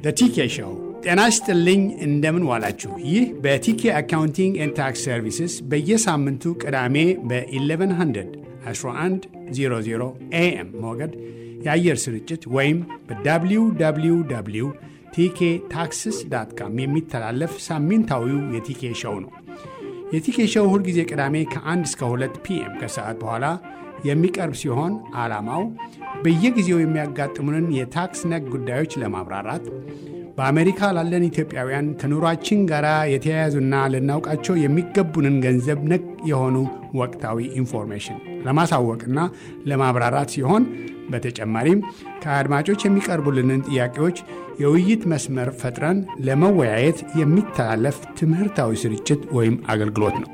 ቲኬ ሾው። ጤና ይስጥልኝ፣ እንደምን ዋላችሁ። ይህ በቲኬ አካውንቲንግ ኤንድ ታክስ ሰርቪስስ በየሳምንቱ ቅዳሜ በ1100 1100 ኤኤም ሞገድ የአየር ስርጭት ወይም በwww ቲኬ ታክስስ ዳት ካም የሚተላለፍ ሳምንታዊው የቲኬ ሾው ነው። የቲኬ ሾው ሁልጊዜ ቅዳሜ ከ1 እስከ 2 ፒኤም ከሰዓት በኋላ የሚቀርብ ሲሆን ዓላማው በየጊዜው የሚያጋጥሙንን የታክስ ነክ ጉዳዮች ለማብራራት በአሜሪካ ላለን ኢትዮጵያውያን ከኑሯችን ጋር የተያያዙና ልናውቃቸው የሚገቡንን ገንዘብ ነክ የሆኑ ወቅታዊ ኢንፎርሜሽን ለማሳወቅና ለማብራራት ሲሆን በተጨማሪም ከአድማጮች የሚቀርቡልንን ጥያቄዎች የውይይት መስመር ፈጥረን ለመወያየት የሚተላለፍ ትምህርታዊ ስርጭት ወይም አገልግሎት ነው።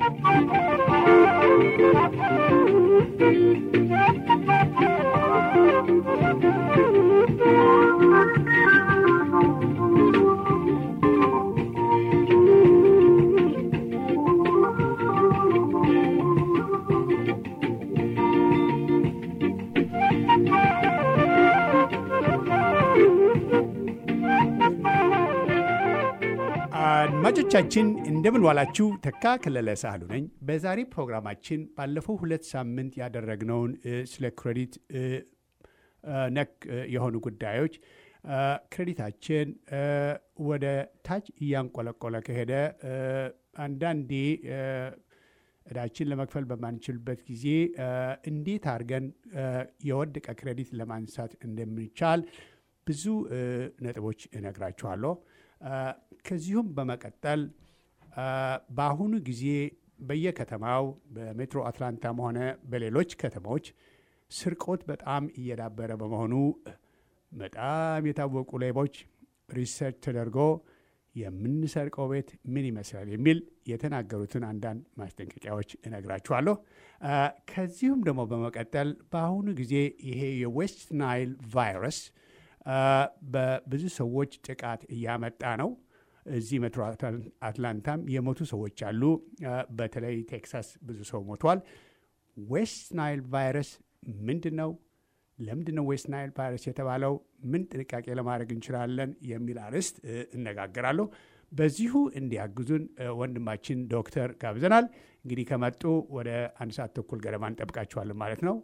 አድማጮቻችን እንደምን ዋላችሁ። ተካ ከለለ ሳህሉ ነኝ። በዛሬ ፕሮግራማችን ባለፈው ሁለት ሳምንት ያደረግነውን ስለ ክሬዲት ነክ የሆኑ ጉዳዮች ክሬዲታችን ወደ ታች እያንቆለቆለ ከሄደ አንዳንዴ እዳችን ለመክፈል በማንችልበት ጊዜ እንዴት አድርገን የወደቀ ክሬዲት ለማንሳት እንደምንቻል ብዙ ነጥቦች እነግራችኋለሁ። ከዚሁም በመቀጠል በአሁኑ ጊዜ በየከተማው በሜትሮ አትላንታም ሆነ በሌሎች ከተሞች ስርቆት በጣም እየዳበረ በመሆኑ በጣም የታወቁ ሌቦች ሪሰርች ተደርጎ የምንሰርቀው ቤት ምን ይመስላል የሚል የተናገሩትን አንዳንድ ማስጠንቀቂያዎች እነግራችኋለሁ። ከዚሁም ደግሞ በመቀጠል በአሁኑ ጊዜ ይሄ የዌስት ናይል ቫይረስ በብዙ ሰዎች ጥቃት እያመጣ ነው። እዚህ ሜትሮ አትላንታም የሞቱ ሰዎች አሉ። በተለይ ቴክሳስ ብዙ ሰው ሞቷል። ዌስት ናይል ቫይረስ ምንድን ነው? ለምንድን ነው ዌስት ናይል ቫይረስ የተባለው? ምን ጥንቃቄ ለማድረግ እንችላለን? የሚል አርዕስት እነጋገራለሁ። በዚሁ እንዲያግዙን ወንድማችን ዶክተር ጋብዘናል። እንግዲህ ከመጡ ወደ አንድ ሰዓት ተኩል ገደማ እንጠብቃቸዋለን ማለት ነው።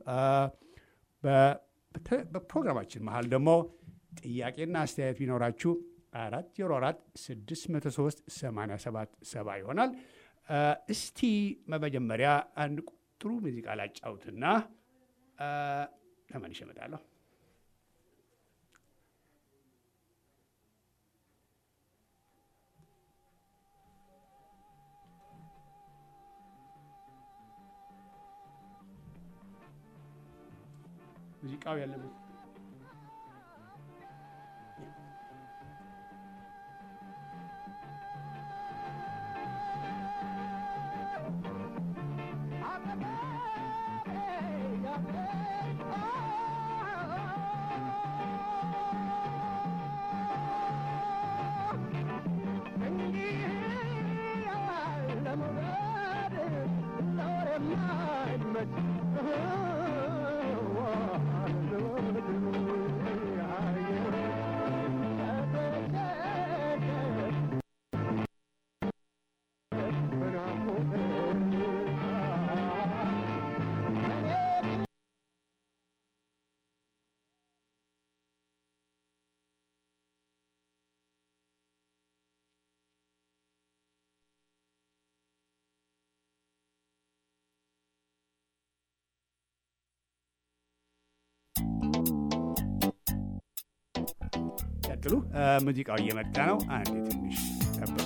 በፕሮግራማችን መሀል ደግሞ ጥያቄና አስተያየት ቢኖራችሁ አራት ዜሮ አራት ስድስት መቶ ሶስት ሰማንያ ሰባት ሰባ ይሆናል። እስቲ በመጀመሪያ አንድ ጥሩ ሙዚቃ ላጫውትና ተመልሼ እመጣለሁ። ሙዚቃው ያለበት ቀጥሉ። ሙዚቃው እየመጣ ነው። አንዴ ትንሽ ጠብቁ።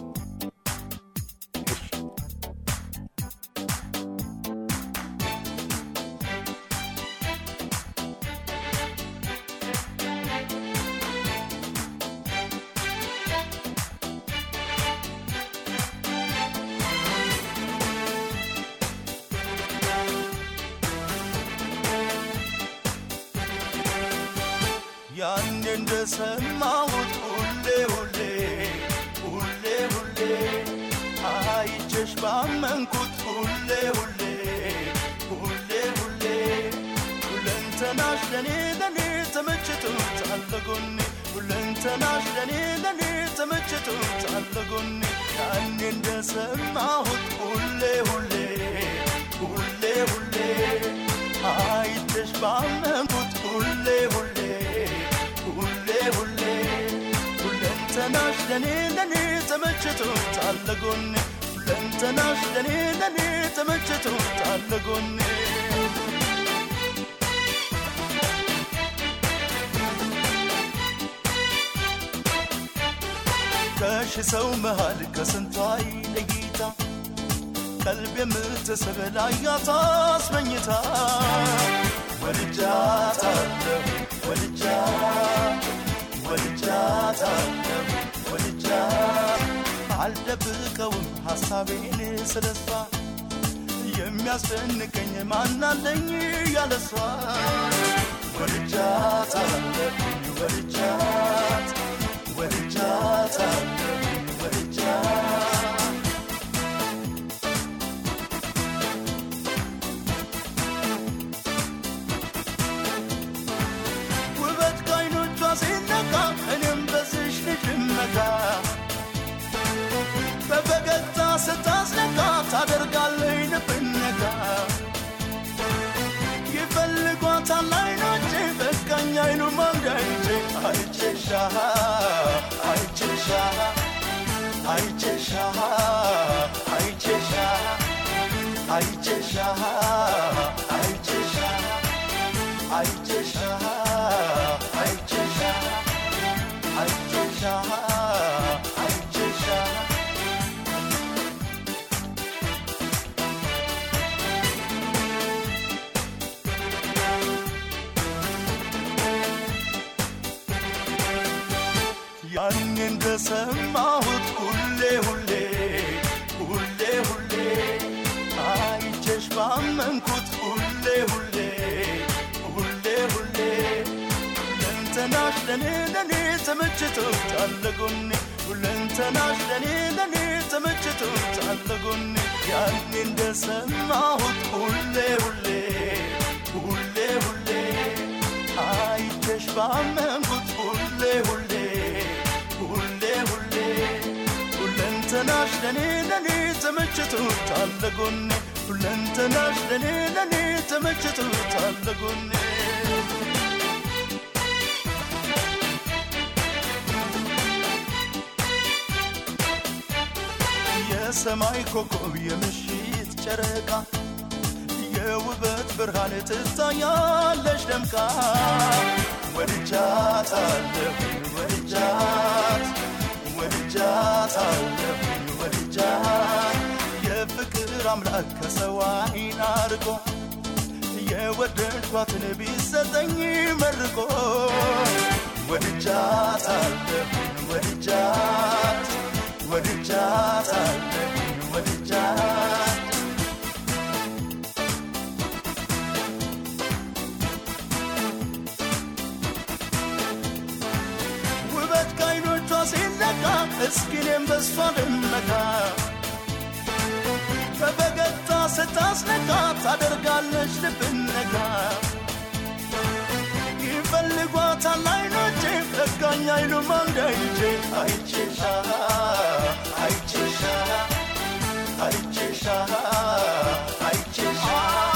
ያኔ እንደሰማሁት ሁሌ ሁሌ ሁሌ ሁሌ አይቼሽ ባመንኩት ሁሌ ሁሌ ሁሌ ሁሌ ሁለንተናሽ ለኔ ለኔ ተመችቶታል ለጎኔ ሁለንተናሽ ለኔ ለኔ ተመችቶታል ጎኔ ያኔ እንደሰማሁት ሁሌ ሁሌ ሁሌ ሁሌ አይተሽ ባመንኩት ሁሌ ሁሌ ሁሌ ሁሌ ሁለንተናሽ ለኔ ለኔ ተመችቶታል ጎኔ ሁለንተናሽ ለኔ ለኔ ተመችቶታል ጎኔ ከሺ ሰው መሃል ከስንቷ ለይታ ቀልብ የምትስብ ላያት አስመኝታ ወድጃታለሁ ወድጃት ወድጃታለሁ ወድጃት አልደብቀውም ሐሳቤን ስለሷ የሚያስደንቀኝ ማናለኝ ያለሷ ወድጃታለሁ ወድጃት ወድጃታለሁ ወድጃት ውበት ከዓይኖቿ ሲነካ እኔም በዝሽ ልጅ መካ በፈገግታ ስታስነካ ታደርጋለኝ ልብነካ ይፈልጓታል ዓይኖቼ በቃኝ አይኑ ማንዳይቼ አይቼሻ አይቼሻ አይቼሻ አይቼሻ አይቼሻ አይቼሻ አይቼሻ አይቼሻ አይቼሻ አይቼሻ ያን እንደሰማሁት ሁሌ ሁሌ ሁሌ ሁሌ አይቼሽ ባመንኩት ሁሌ ሁሌ ሁሌ ሁሌ ሁለንተናሽ ለኔ ለኔ ተመችቶታል ጎኔ ሁለንተናሽ ለኔ ለኔ ተመችቶታል ጎኔ ያን እንደሰማሁት ሁሌ ሁሌ ሁሌ ሁሌ አይቼሽ ባመንኩት ሁሌ ሁሌ ሁሌ ሁሌ ሁለንተናሽ ለኔ ለኔ ተመችቶታል ጎኔ ሁለንተናሽ ለኔ ለኔ ተመችቶታል ጎኔ የሰማይ ኮከብ የምሽት ጨረቃ የውበት ብርሃን ትታያለሽ ደምቃ ወድጃታለሁ ወድጃት ወድጃታለሁ ወድጃት የፍቅር አምላክ ከሰው ዓይን አርቆ የወደድኳትን ቢሰጠኝ መርቆ ወድጃታለሁ ወድጃት ወድጃታለሁ ወድጃት ውበት ከዓይኖቿ ሲነካ እስኪኔም በሷ ልመካ በፈገግታ ስታስነካ ታደርጋለች ልብነካ ይፈልጓታል ዓይኖቼ ለጋኝ አይሉም አንዳይቼ አይቼሻ አይቼሻ አይቼሻ አይቼሻ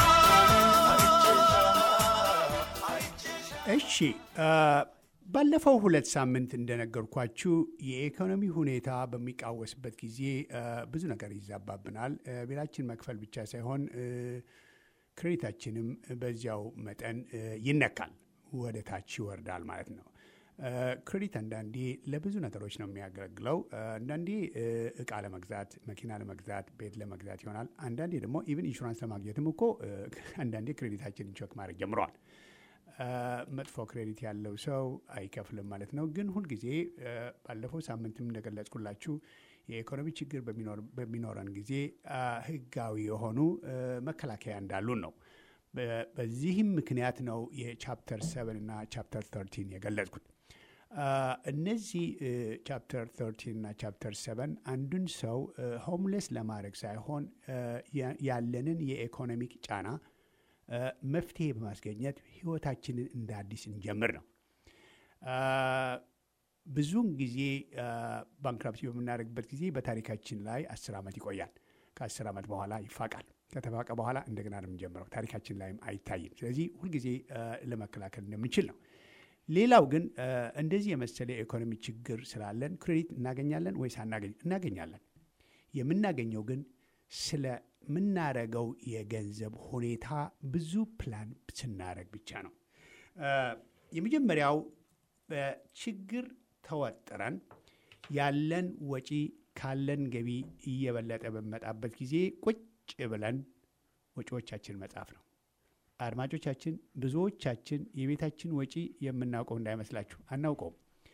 አይቼሻ እሺ አ፣ ባለፈው ሁለት ሳምንት እንደነገርኳችሁ የኢኮኖሚ ሁኔታ በሚቃወስበት ጊዜ አ፣ ብዙ ነገር ይዛባብናል። አ፣ ቤታችን መክፈል ብቻ ሳይሆን አ፣ ክሬዲታችንም በዚያው መጠን አ፣ ይነካል፣ ወደ ታች ይወርዳል ማለት ነው። አ፣ ክሬዲት አንዳንዴ ለብዙ ነገሮች ነው የሚያገለግለው። አ፣ አንዳንዴ አ፣ እቃ ለመግዛት፣ መኪና ለመግዛት፣ ቤት ለመግዛት ይሆናል። አንዳንዴ ደግሞ ኢቭን ኢንሹራንስ ለማግኘትም እኮ አ፣ አንዳንዴ ክሬዲታችንን ቸክ ማድረግ ጀምረዋል። መጥፎ ክሬዲት ያለው ሰው አይከፍልም ማለት ነው። ግን ሁልጊዜ አ፣ ባለፈው ሳምንትም እንደገለጽኩላችሁ የኢኮኖሚ ችግር በሚኖር- በሚኖረን ጊዜ አ፣ ህጋዊ የሆኑ አ፣ መከላከያ እንዳሉን ነው። በ- በዚህም ምክንያት ነው የቻፕተር ሰቨን እና ቻፕተር ተርቲን የገለጽኩት። አ፣ እነዚህ ቻፕተር ተርቲን እና ቻፕተር ሰቨን አንዱን ሰው ሆምሌስ ለማድረግ ሳይሆን አ፣ ያ- ያለንን የኢኮኖሚክ ጫና አ፣ መፍትሄ በማስገኘት ህይወታችንን እንደ አዲስ እንጀምር ነው። አ፣ ብዙውን ጊዜ ባንክራፕሲ በምናደርግበት ጊዜ በታሪካችን ላይ አስር ዓመት ይቆያል። ከአስር ዓመት በኋላ ይፋቃል። ከተፋቀ በኋላ እንደገና ነው የምንጀምረው። ታሪካችን ላይም አይታይም። ስለዚህ ሁልጊዜ ለመከላከል እንደምንችል ነው። ሌላው ግን እንደዚህ የመሰለ የኢኮኖሚ ችግር ስላለን ክሬዲት እናገኛለን ወይስ አናገኝ? እናገኛለን። የምናገኘው ግን ስለምናረገው የገንዘብ ሁኔታ ብዙ ፕላን ስናረግ ብቻ ነው። የመጀመሪያው በችግር ተወጥረን ያለን ወጪ ካለን ገቢ እየበለጠ በሚመጣበት ጊዜ ቁጭ ብለን ወጪዎቻችን መጻፍ ነው። አድማጮቻችን፣ ብዙዎቻችን የቤታችን ወጪ የምናውቀው እንዳይመስላችሁ አናውቀውም።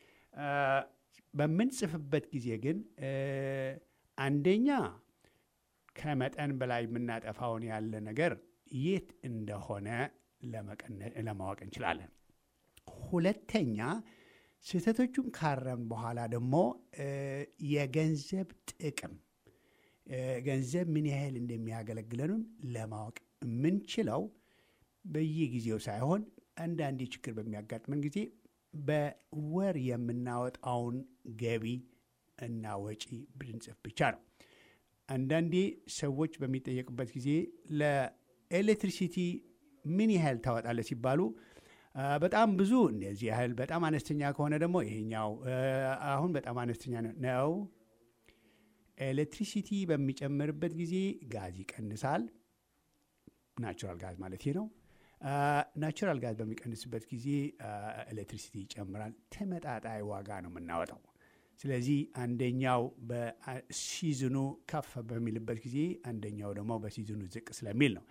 በምንጽፍበት ጊዜ ግን አንደኛ ከመጠን በላይ የምናጠፋውን ያለ ነገር የት እንደሆነ ለማወቅ እንችላለን። ሁለተኛ ስህተቶቹን ካረም በኋላ ደግሞ የገንዘብ ጥቅም ገንዘብ ምን ያህል እንደሚያገለግለንም ለማወቅ የምንችለው በየጊዜው ሳይሆን አንዳንዴ ችግር በሚያጋጥመን ጊዜ በወር የምናወጣውን ገቢ እና ወጪ ብንጽፍ ብቻ ነው። አንዳንዴ ሰዎች በሚጠየቁበት ጊዜ ለኤሌክትሪሲቲ ምን ያህል ታወጣለህ ሲባሉ በጣም ብዙ እንደዚህ ያህል፣ በጣም አነስተኛ ከሆነ ደግሞ ይሄኛው አሁን በጣም አነስተኛ ነው። ኤሌክትሪሲቲ በሚጨምርበት ጊዜ ጋዝ ይቀንሳል። ናቹራል ጋዝ ማለት ነው። ናቹራል ጋዝ በሚቀንስበት ጊዜ ኤሌክትሪሲቲ ይጨምራል። ተመጣጣይ ዋጋ ነው የምናወጣው። ስለዚህ አንደኛው በሲዝኑ ከፍ በሚልበት ጊዜ አንደኛው ደግሞ በሲዝኑ ዝቅ ስለሚል ነው።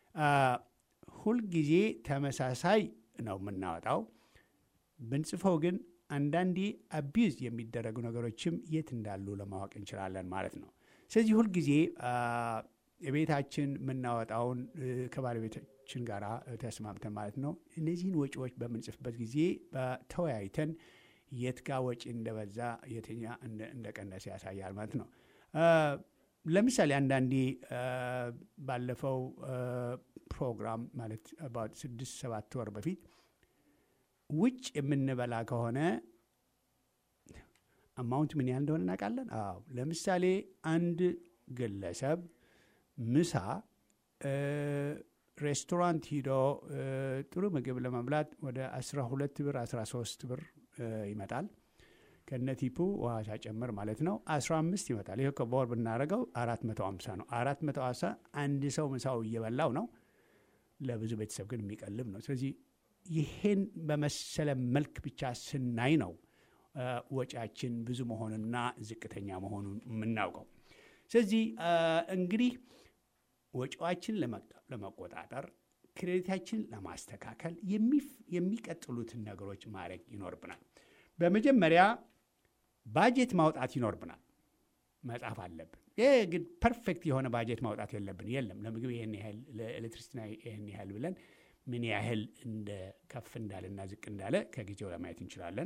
ሁልጊዜ ተመሳሳይ ነው የምናወጣው። ብንጽፈው ግን አንዳንዴ አቢዝ የሚደረጉ ነገሮችም የት እንዳሉ ለማወቅ እንችላለን ማለት ነው። ስለዚህ ሁልጊዜ የቤታችን የምናወጣውን ከባለቤታችን ጋር ተስማምተን ማለት ነው እነዚህን ወጪዎች በምንጽፍበት ጊዜ ተወያይተን የት ጋ ወጪ እንደበዛ የትኛ እንደቀነሰ ያሳያል ማለት ነው። ለምሳሌ አንዳንዴ ባለፈው ፕሮግራም ማለት ስድስት ሰባት ወር በፊት ውጭ የምንበላ ከሆነ አማውንት ምን ያህል እንደሆነ እናውቃለን። አዎ ለምሳሌ አንድ ግለሰብ ምሳ ሬስቶራንት ሂዶ ጥሩ ምግብ ለመብላት ወደ 12 ብር 13 ብር ይመጣል። ከነቲፑ ውሃ ሳጨምር ማለት ነው 15 ይመጣል። ይህ በወር ብናደርገው 450 ነው። 450 አንድ ሰው ምሳው እየበላው ነው። ለብዙ ቤተሰብ ግን የሚቀልብ ነው። ስለዚህ ይሄን በመሰለ መልክ ብቻ ስናይ ነው ወጪያችን ብዙ መሆኑንና ዝቅተኛ መሆኑን የምናውቀው። ስለዚህ እንግዲህ ወጪዋችን ለመቆጣጠር ክሬዲታችን ለማስተካከል የሚቀጥሉትን ነገሮች ማድረግ ይኖርብናል። በመጀመሪያ ባጀት ማውጣት ይኖርብናል። መጻፍ አለብን። ይህ ግን ፐርፌክት የሆነ ባጀት ማውጣት የለብን። የለም ለምግብ ይህን ያህል ለኤሌክትሪሲቲ ይህን ያህል ብለን ምን ያህል እንደ ከፍ እንዳለና ዝቅ እንዳለ ከጊዜው ለማየት እንችላለን።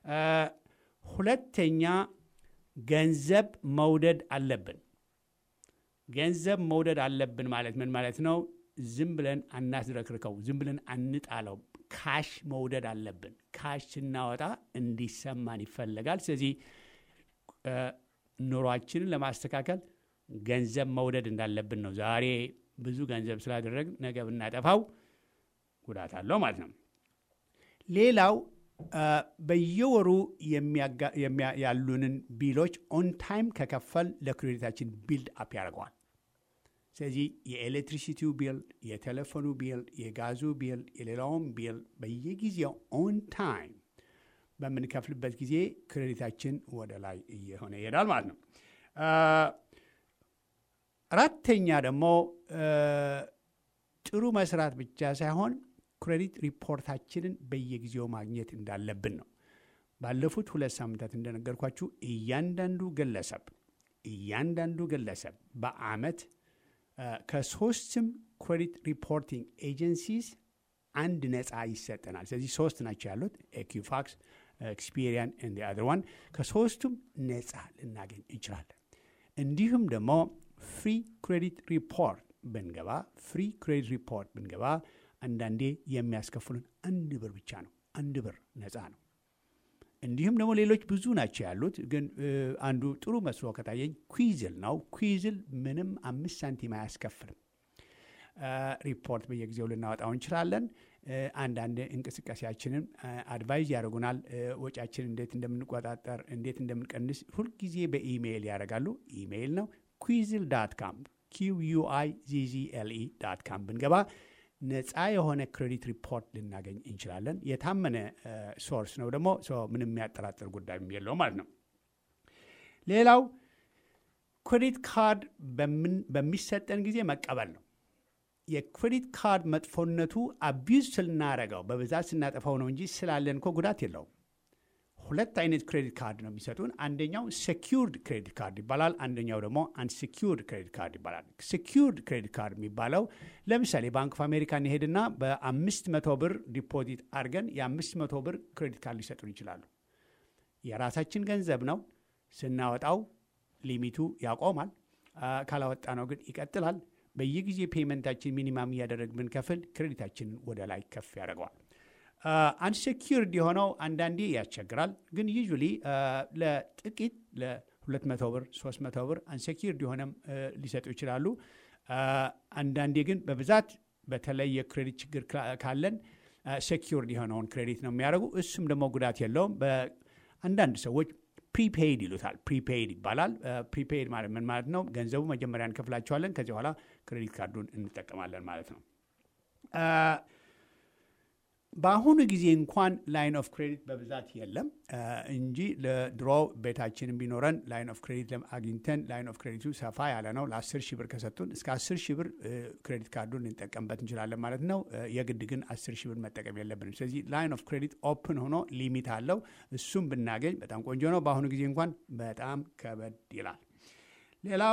ሁለተኛ ገንዘብ መውደድ አለብን። ገንዘብ መውደድ አለብን ማለት ምን ማለት ነው? ዝም ብለን አናስረክርከው፣ ዝም ብለን አንጣለው። ካሽ መውደድ አለብን። ካሽ ስናወጣ እንዲሰማን ይፈለጋል። ስለዚህ ኑሯችንን ለማስተካከል ገንዘብ መውደድ እንዳለብን ነው። ዛሬ ብዙ ገንዘብ ስላደረግን ነገ ብናጠፋው ጉዳት አለው ማለት ነው። ሌላው በየወሩ ያሉንን ቢሎች ኦን ታይም ከከፈል ለክሬዲታችን ቢልድ አፕ ያደርገዋል። ስለዚህ የኤሌክትሪሲቲው ቢል፣ የቴሌፎኑ ቢል፣ የጋዙ ቢል፣ የሌላውን ቢል በየጊዜው ኦን ታይም በምንከፍልበት ጊዜ ክሬዲታችን ወደ ላይ እየሆነ ይሄዳል ማለት ነው። አራተኛ ደግሞ ጥሩ መስራት ብቻ ሳይሆን ክሬዲት ሪፖርታችንን በየጊዜው ማግኘት እንዳለብን ነው። ባለፉት ሁለት ሳምንታት እንደነገርኳችሁ እያንዳንዱ ግለሰብ እያንዳንዱ ግለሰብ በአመት ከሶስትም ክሬዲት ሪፖርቲንግ ኤጀንሲስ አንድ ነፃ ይሰጠናል። ስለዚህ ሶስት ናቸው ያሉት ኤኪፋክስ፣ ኤክስፒሪያን እንዲ አዘር ዋን ከሶስቱም ነፃ ልናገኝ እንችላለን። እንዲሁም ደግሞ ፍሪ ክሬዲት ሪፖርት ብንገባ ፍሪ ክሬዲት ሪፖርት ብንገባ አንዳንዴ የሚያስከፍሉን አንድ ብር ብቻ ነው። አንድ ብር ነፃ ነው። እንዲሁም ደግሞ ሌሎች ብዙ ናቸው ያሉት። ግን አንዱ ጥሩ መስሎ ከታየኝ ኩዊዝል ነው። ኩዊዝል ምንም አምስት ሳንቲም አያስከፍልም። ሪፖርት በየጊዜው ልናወጣው እንችላለን። አንዳንድ እንቅስቃሴያችንን አድቫይዝ ያደርጉናል። ወጪያችን እንዴት እንደምንቆጣጠር፣ እንዴት እንደምንቀንስ ሁልጊዜ በኢሜይል ያደርጋሉ። ኢሜይል ነው ኩዊዝል ዳት ካም ኪዩአይ ዚዚኤልኢ ዳት ካም ብንገባ ነፃ የሆነ ክሬዲት ሪፖርት ልናገኝ እንችላለን። የታመነ ሶርስ ነው ደግሞ ምንም የሚያጠራጥር ጉዳይ የለው ማለት ነው። ሌላው ክሬዲት ካርድ በሚሰጠን ጊዜ መቀበል ነው። የክሬዲት ካርድ መጥፎነቱ አቢዩዝ ስናረገው በብዛት ስናጠፋው ነው እንጂ ስላለን እኮ ጉዳት የለውም። ሁለት አይነት ክሬዲት ካርድ ነው የሚሰጡን። አንደኛው ሴኪውርድ ክሬዲት ካርድ ይባላል። አንደኛው ደግሞ አንሴኪውርድ ክሬዲት ካርድ ይባላል። ሴኪውርድ ክሬዲት ካርድ የሚባለው ለምሳሌ ባንክ ኦፍ አሜሪካ እንሄድና በአምስት መቶ ብር ዲፖዚት አድርገን የአምስት መቶ ብር ክሬዲት ካርድ ሊሰጡን ይችላሉ። የራሳችን ገንዘብ ነው። ስናወጣው ሊሚቱ ያቆማል። ካላወጣ ነው ግን ይቀጥላል። በየጊዜ ፔመንታችን ሚኒማም እያደረግ ብንከፍል ክሬዲታችንን ወደ ላይ ከፍ ያደርገዋል። አንሴኪርድ የሆነው አንዳንዴ ያስቸግራል። ግን ዩዥሊ ለጥቂት ለ200 ብር 300 ብር አንሴኪርድ የሆነም ሊሰጡ ይችላሉ። አንዳንዴ ግን በብዛት በተለይ የክሬዲት ችግር ካለን ሴኪርድ የሆነውን ክሬዲት ነው የሚያደርጉ። እሱም ደግሞ ጉዳት የለውም። አንዳንድ ሰዎች ፕሪፔይድ ይሉታል። ፕሪፔይድ ይባላል። ፕሪፔይድ ማለት ምን ማለት ነው? ገንዘቡ መጀመሪያ እንከፍላቸዋለን፣ ከዚህ በኋላ ክሬዲት ካርዱን እንጠቀማለን ማለት ነው። በአሁኑ ጊዜ እንኳን ላይን ኦፍ ክሬዲት በብዛት የለም እንጂ ለድሮ ቤታችንን ቢኖረን ላይን ኦፍ ክሬዲት አግኝተን ላይን ኦፍ ክሬዲቱ ሰፋ ያለ ነው። ለአስር ሺህ ብር ከሰጡን እስከ አስር ሺህ ብር ክሬዲት ካርዱን ልንጠቀምበት እንችላለን ማለት ነው። የግድ ግን አስር ሺህ ብር መጠቀም የለብንም። ስለዚህ ላይን ኦፍ ክሬዲት ኦፕን ሆኖ ሊሚት አለው። እሱም ብናገኝ በጣም ቆንጆ ነው። በአሁኑ ጊዜ እንኳን በጣም ከበድ ይላል። ሌላው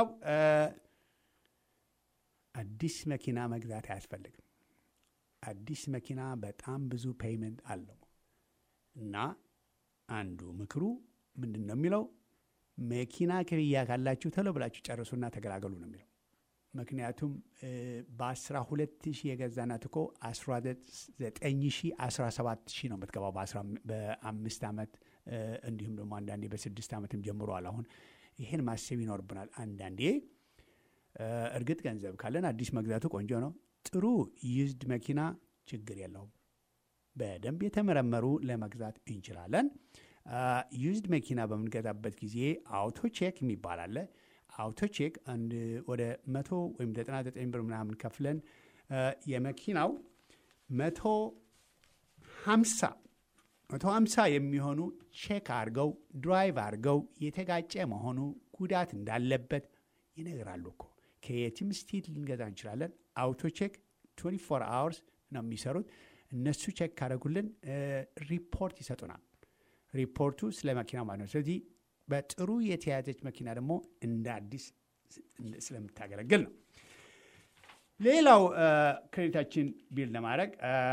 አዲስ መኪና መግዛት አያስፈልግም። አዲስ መኪና በጣም ብዙ ፔይመንት አለው እና አንዱ ምክሩ ምንድን ነው የሚለው መኪና ክፍያ ካላችሁ ቶሎ ብላችሁ ጨርሱና ተገላገሉ ነው የሚለው። ምክንያቱም በአስራ ሁለት ሺህ የገዛናት እኮ አስራ ዘጠኝ ሺህ አስራ ሰባት ሺህ ነው የምትገባው በአምስት ዓመት እንዲሁም ደግሞ አንዳንዴ በስድስት ዓመትም ጀምሯል። አሁን ይህን ማሰብ ይኖርብናል። አንዳንዴ እርግጥ ገንዘብ ካለን አዲስ መግዛቱ ቆንጆ ነው። ጥሩ ዩዝድ መኪና ችግር የለውም። በደንብ የተመረመሩ ለመግዛት እንችላለን። ዩዝድ መኪና በምንገዛበት ጊዜ አውቶ ቼክ የሚባል አለ። አውቶ ቼክ አንድ ወደ መቶ ወይም ዘጠና ዘጠኝ ብር ምናምን ከፍለን የመኪናው መቶ ሀምሳ መቶ ሀምሳ የሚሆኑ ቼክ አድርገው ድራይቭ አድርገው የተጋጨ መሆኑ ጉዳት እንዳለበት ይነግራሉ እኮ ከየትም ስቴት ልንገዛ እንችላለን። አውቶ ቼክ 24 አወርስ ነው የሚሰሩት። እነሱ ቼክ ካደረጉልን ሪፖርት ይሰጡናል። ሪፖርቱ ስለ መኪና ማለት ነው። ስለዚህ በጥሩ የተያዘች መኪና ደግሞ እንደ አዲስ ስለምታገለግል ነው። ሌላው ክሬዲታችን ቢል ለማድረግ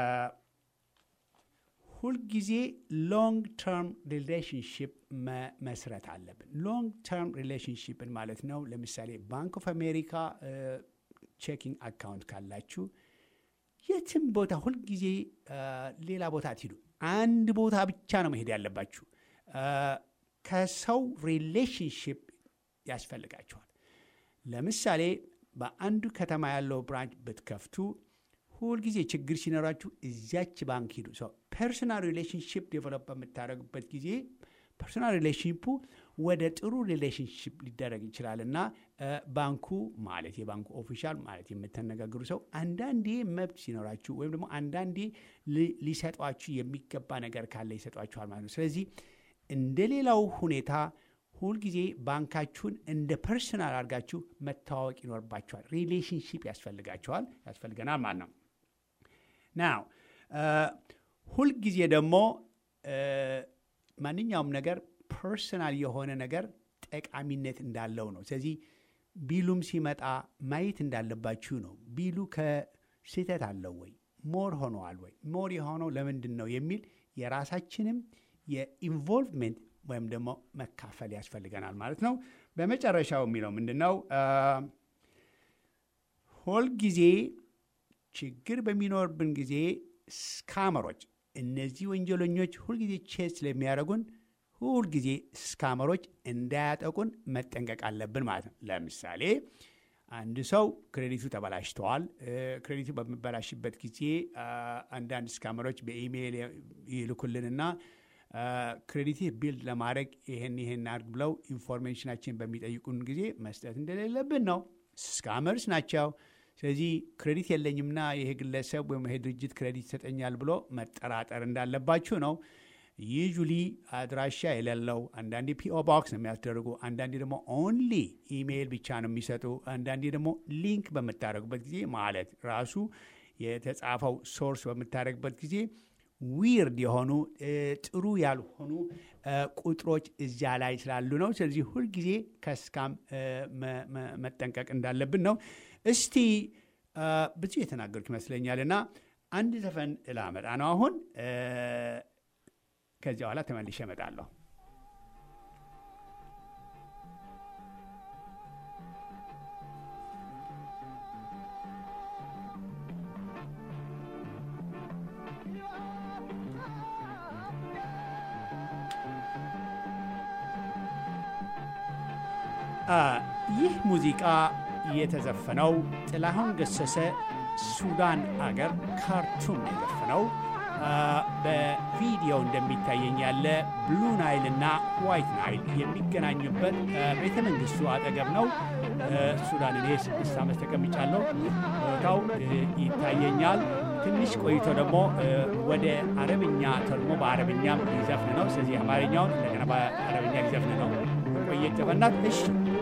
ሁልጊዜ ሎንግ ተርም ሪሌሽንሽፕ መስረት አለብን። ሎንግ ተርም ሪሌሽንሽፕን ማለት ነው። ለምሳሌ ባንክ ኦፍ አሜሪካ ቼኪንግ አካውንት ካላችሁ የትም ቦታ ሁልጊዜ ሌላ ቦታ አትሂዱ። አንድ ቦታ ብቻ ነው መሄድ ያለባችሁ። ከሰው ሪሌሽንሽፕ ያስፈልጋችኋል። ለምሳሌ በአንዱ ከተማ ያለው ብራንች ብትከፍቱ ሁልጊዜ ችግር ሲኖራችሁ እዚያች ባንክ ሂዱ። ሰው ፐርሶናል ሪሌሽንሽፕ ዴቨሎፕ በምታደርጉበት ጊዜ ፐርሶናል ሪሌሽንሽፑ ወደ ጥሩ ሪሌሽንሽፕ ሊደረግ ይችላል እና ባንኩ ማለት የባንኩ ኦፊሻል ማለት የምትነጋገሩ ሰው አንዳንዴ መብት ሲኖራችሁ ወይም ደግሞ አንዳንዴ ሊሰጧችሁ የሚገባ ነገር ካለ ይሰጧችኋል ማለት ነው። ስለዚህ እንደ ሌላው ሁኔታ ሁልጊዜ ባንካችሁን እንደ ፐርሶናል አድርጋችሁ መተዋወቅ ይኖርባችኋል። ሪሌሽንሽፕ ያስፈልጋችኋል ያስፈልገናል ማለት ነው። ናው ሁልጊዜ ደግሞ ማንኛውም ነገር ፐርሰናል የሆነ ነገር ጠቃሚነት እንዳለው ነው። ስለዚህ ቢሉም ሲመጣ ማየት እንዳለባችሁ ነው። ቢሉ ከስህተት አለው ወይ ሞር ሆነዋል ወይ ሞር የሆነው ለምንድን ነው የሚል የራሳችንም የኢንቮልቭሜንት ወይም ደግሞ መካፈል ያስፈልገናል ማለት ነው። በመጨረሻው የሚለው ምንድን ነው? ሁልጊዜ ችግር በሚኖርብን ጊዜ ስካመሮች፣ እነዚህ ወንጀለኞች ሁልጊዜ ቼስ ስለሚያደርጉን ሁልጊዜ ስካመሮች እንዳያጠቁን መጠንቀቅ አለብን ማለት ነው። ለምሳሌ አንድ ሰው ክሬዲቱ ተበላሽተዋል። ክሬዲቱ በሚበላሽበት ጊዜ አንዳንድ ስካመሮች በኢሜይል ይልኩልንና ክሬዲት ቢልድ ለማድረግ ይህን ይህን አድርግ ብለው ኢንፎርሜሽናችን በሚጠይቁን ጊዜ መስጠት እንደሌለብን ነው። ስካመርስ ናቸው። ስለዚህ ክሬዲት የለኝምና ይሄ ግለሰብ ወይም ይሄ ድርጅት ክሬዲት ይሰጠኛል ብሎ መጠራጠር እንዳለባችሁ ነው። ዩዥሊ አድራሻ የሌለው አንዳንዴ ፒኦ ቦክስ ነው የሚያስደርጉ፣ አንዳንዴ ደግሞ ኦንሊ ኢሜይል ብቻ ነው የሚሰጡ፣ አንዳንዴ ደግሞ ሊንክ በምታደርጉበት ጊዜ ማለት ራሱ የተጻፈው ሶርስ በምታደርግበት ጊዜ ዊርድ የሆኑ ጥሩ ያልሆኑ ቁጥሮች እዚያ ላይ ስላሉ ነው። ስለዚህ ሁልጊዜ ከስካም መጠንቀቅ እንዳለብን ነው። እስቲ ብዙ የተናገርኩ ይመስለኛል እና አንድ ዘፈን ላመጣ ነው አሁን። ከዚያ በኋላ ተመልሼ እመጣለሁ። ይህ ሙዚቃ የተዘፈነው ጥላሁን ገሰሰ ሱዳን አገር ካርቱም የዘፈነው በቪዲዮ እንደሚታየኝ ያለ ብሉ ናይል እና ዋይት ናይል የሚገናኙበት ቤተ መንግስቱ አጠገብ ነው። ሱዳን እኔ ስድስት ዓመት ተቀምጫለሁ። ቦታው ይታየኛል። ትንሽ ቆይቶ ደግሞ ወደ አረብኛ ተርሞ በአረብኛም ሊዘፍን ነው። ስለዚህ አማርኛውን እንደገና በአረብኛ ሊዘፍን ነው። ቆየት በናት እሺ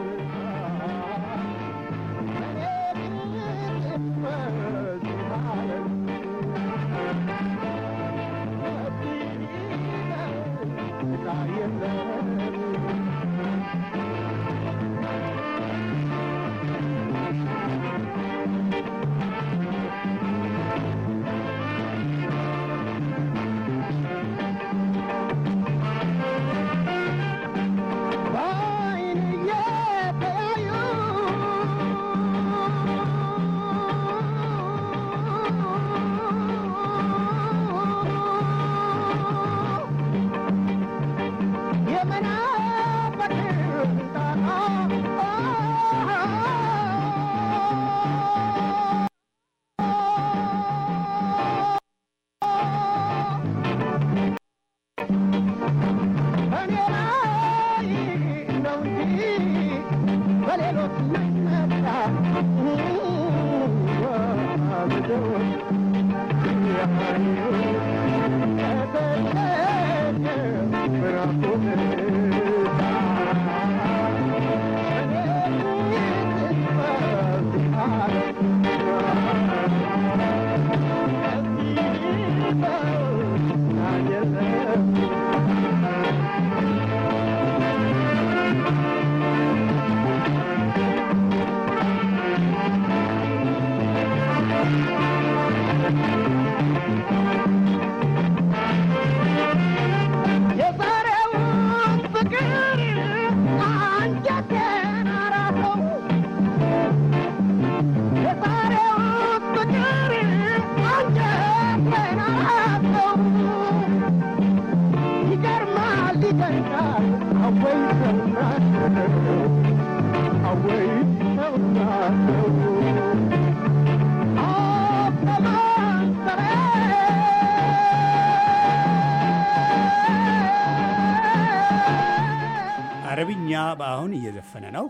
አረብኛ በአሁን እየዘፈነ ነው።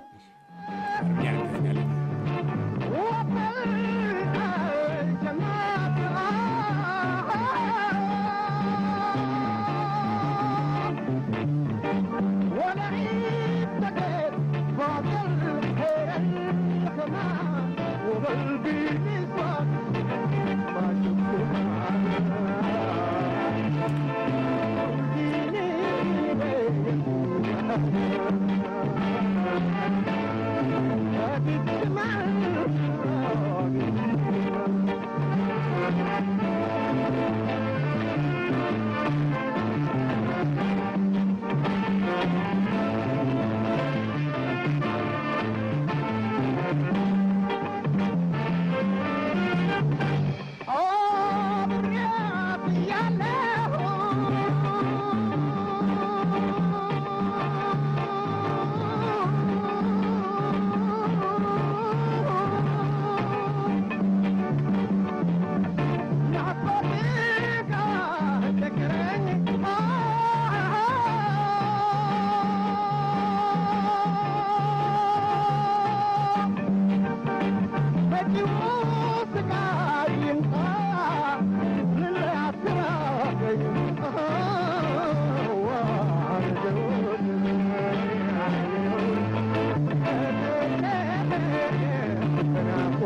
አረብኛ እንዘፍናለን። Oh, yeah, yeah.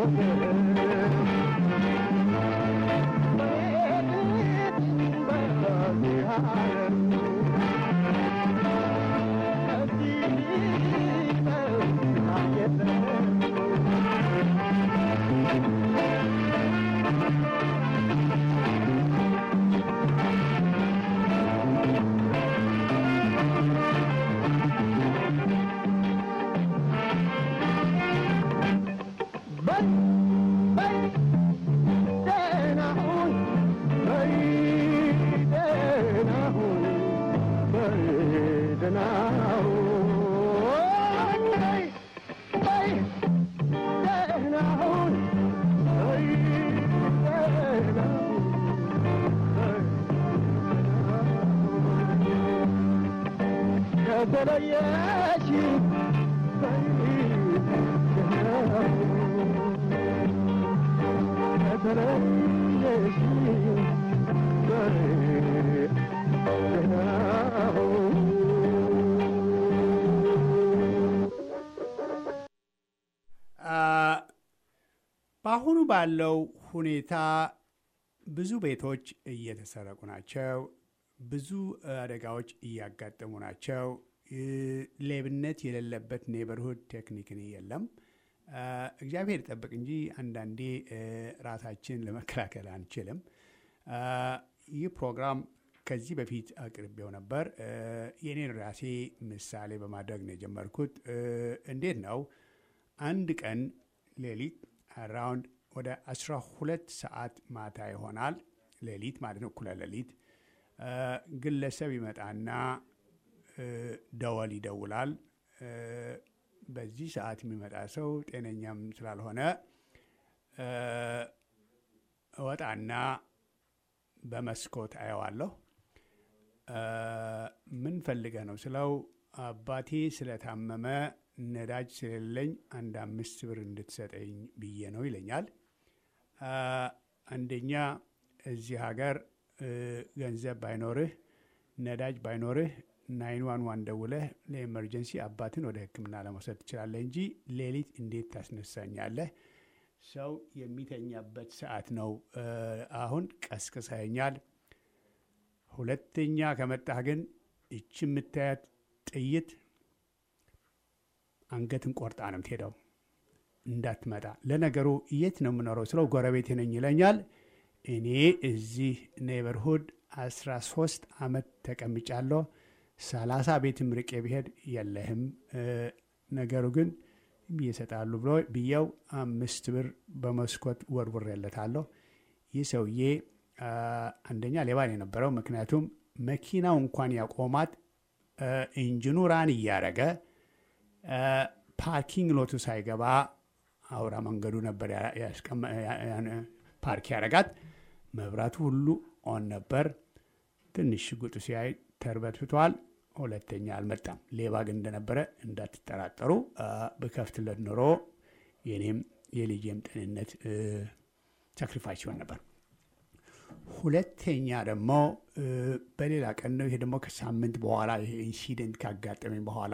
በአሁኑ ባለው ሁኔታ ብዙ ቤቶች እየተሰረቁ ናቸው። ብዙ አደጋዎች እያጋጠሙ ናቸው። ሌብነት የሌለበት ኔበርሁድ ቴክኒክን የለም። እግዚአብሔር ይጠብቅ እንጂ አንዳንዴ ራሳችን ለመከላከል አንችልም። ይህ ፕሮግራም ከዚህ በፊት አቅርቤው ነበር። የኔን ራሴ ምሳሌ በማድረግ ነው የጀመርኩት። እንዴት ነው አንድ ቀን ሌሊት አራውንድ ወደ 12 ሰዓት ማታ ይሆናል። ሌሊት ማለት ነው፣ እኩለ ሌሊት ግለሰብ ይመጣና ደወል ይደውላል። በዚህ ሰዓት የሚመጣ ሰው ጤነኛም ስላልሆነ እወጣና በመስኮት አየዋለሁ። ምን ፈልገህ ነው ስለው አባቴ ስለታመመ ነዳጅ ስለሌለኝ አንድ አምስት ብር እንድትሰጠኝ ብዬ ነው ይለኛል። አንደኛ እዚህ ሀገር ገንዘብ ባይኖርህ ነዳጅ ባይኖርህ ናይን ዋን ዋን ደውለህ ለኤመርጀንሲ አባትን ወደ ሕክምና ለመውሰድ ትችላለህ እንጂ ሌሊት እንዴት ታስነሳኛለህ? ሰው የሚተኛበት ሰዓት ነው። አሁን ቀስቅሰኛል። ሁለተኛ ከመጣህ ግን እች የምታያት ጥይት አንገትን ቆርጣ ነው የምትሄደው። እንዳትመጣ። ለነገሩ የት ነው የምኖረው ስለው ጎረቤት ነኝ ይለኛል። እኔ እዚህ ኔበርሁድ 13 ዓመት ተቀምጫለሁ። ሰላሳ ቤትም ርቄ ብሄድ የለህም። ነገሩ ግን ይሰጣሉ ብሎ ብየው አምስት ብር በመስኮት ወርውሬለታለሁ። ይህ ሰውዬ አንደኛ ሌባ ነው የነበረው። ምክንያቱም መኪናው እንኳን ያቆማት ኢንጂኑ ራን እያረገ ፓርኪንግ ሎቱ ሳይገባ አውራ መንገዱ ነበር ፓርክ ያረጋት። መብራቱ ሁሉ ኦን ነበር። ትንሽ ሽጉጡ ሲያይ ተርበትብቷል። ሁለተኛ አልመጣም። ሌባ ግን እንደነበረ እንዳትጠራጠሩ። ብከፍትለት ኖሮ የኔም የልጄም ጤንነት ሳክሪፋይስ ሲሆን ነበር። ሁለተኛ ደግሞ በሌላ ቀን ነው። ይሄ ደግሞ ከሳምንት በኋላ ይሄ ኢንሲደንት ካጋጠመኝ በኋላ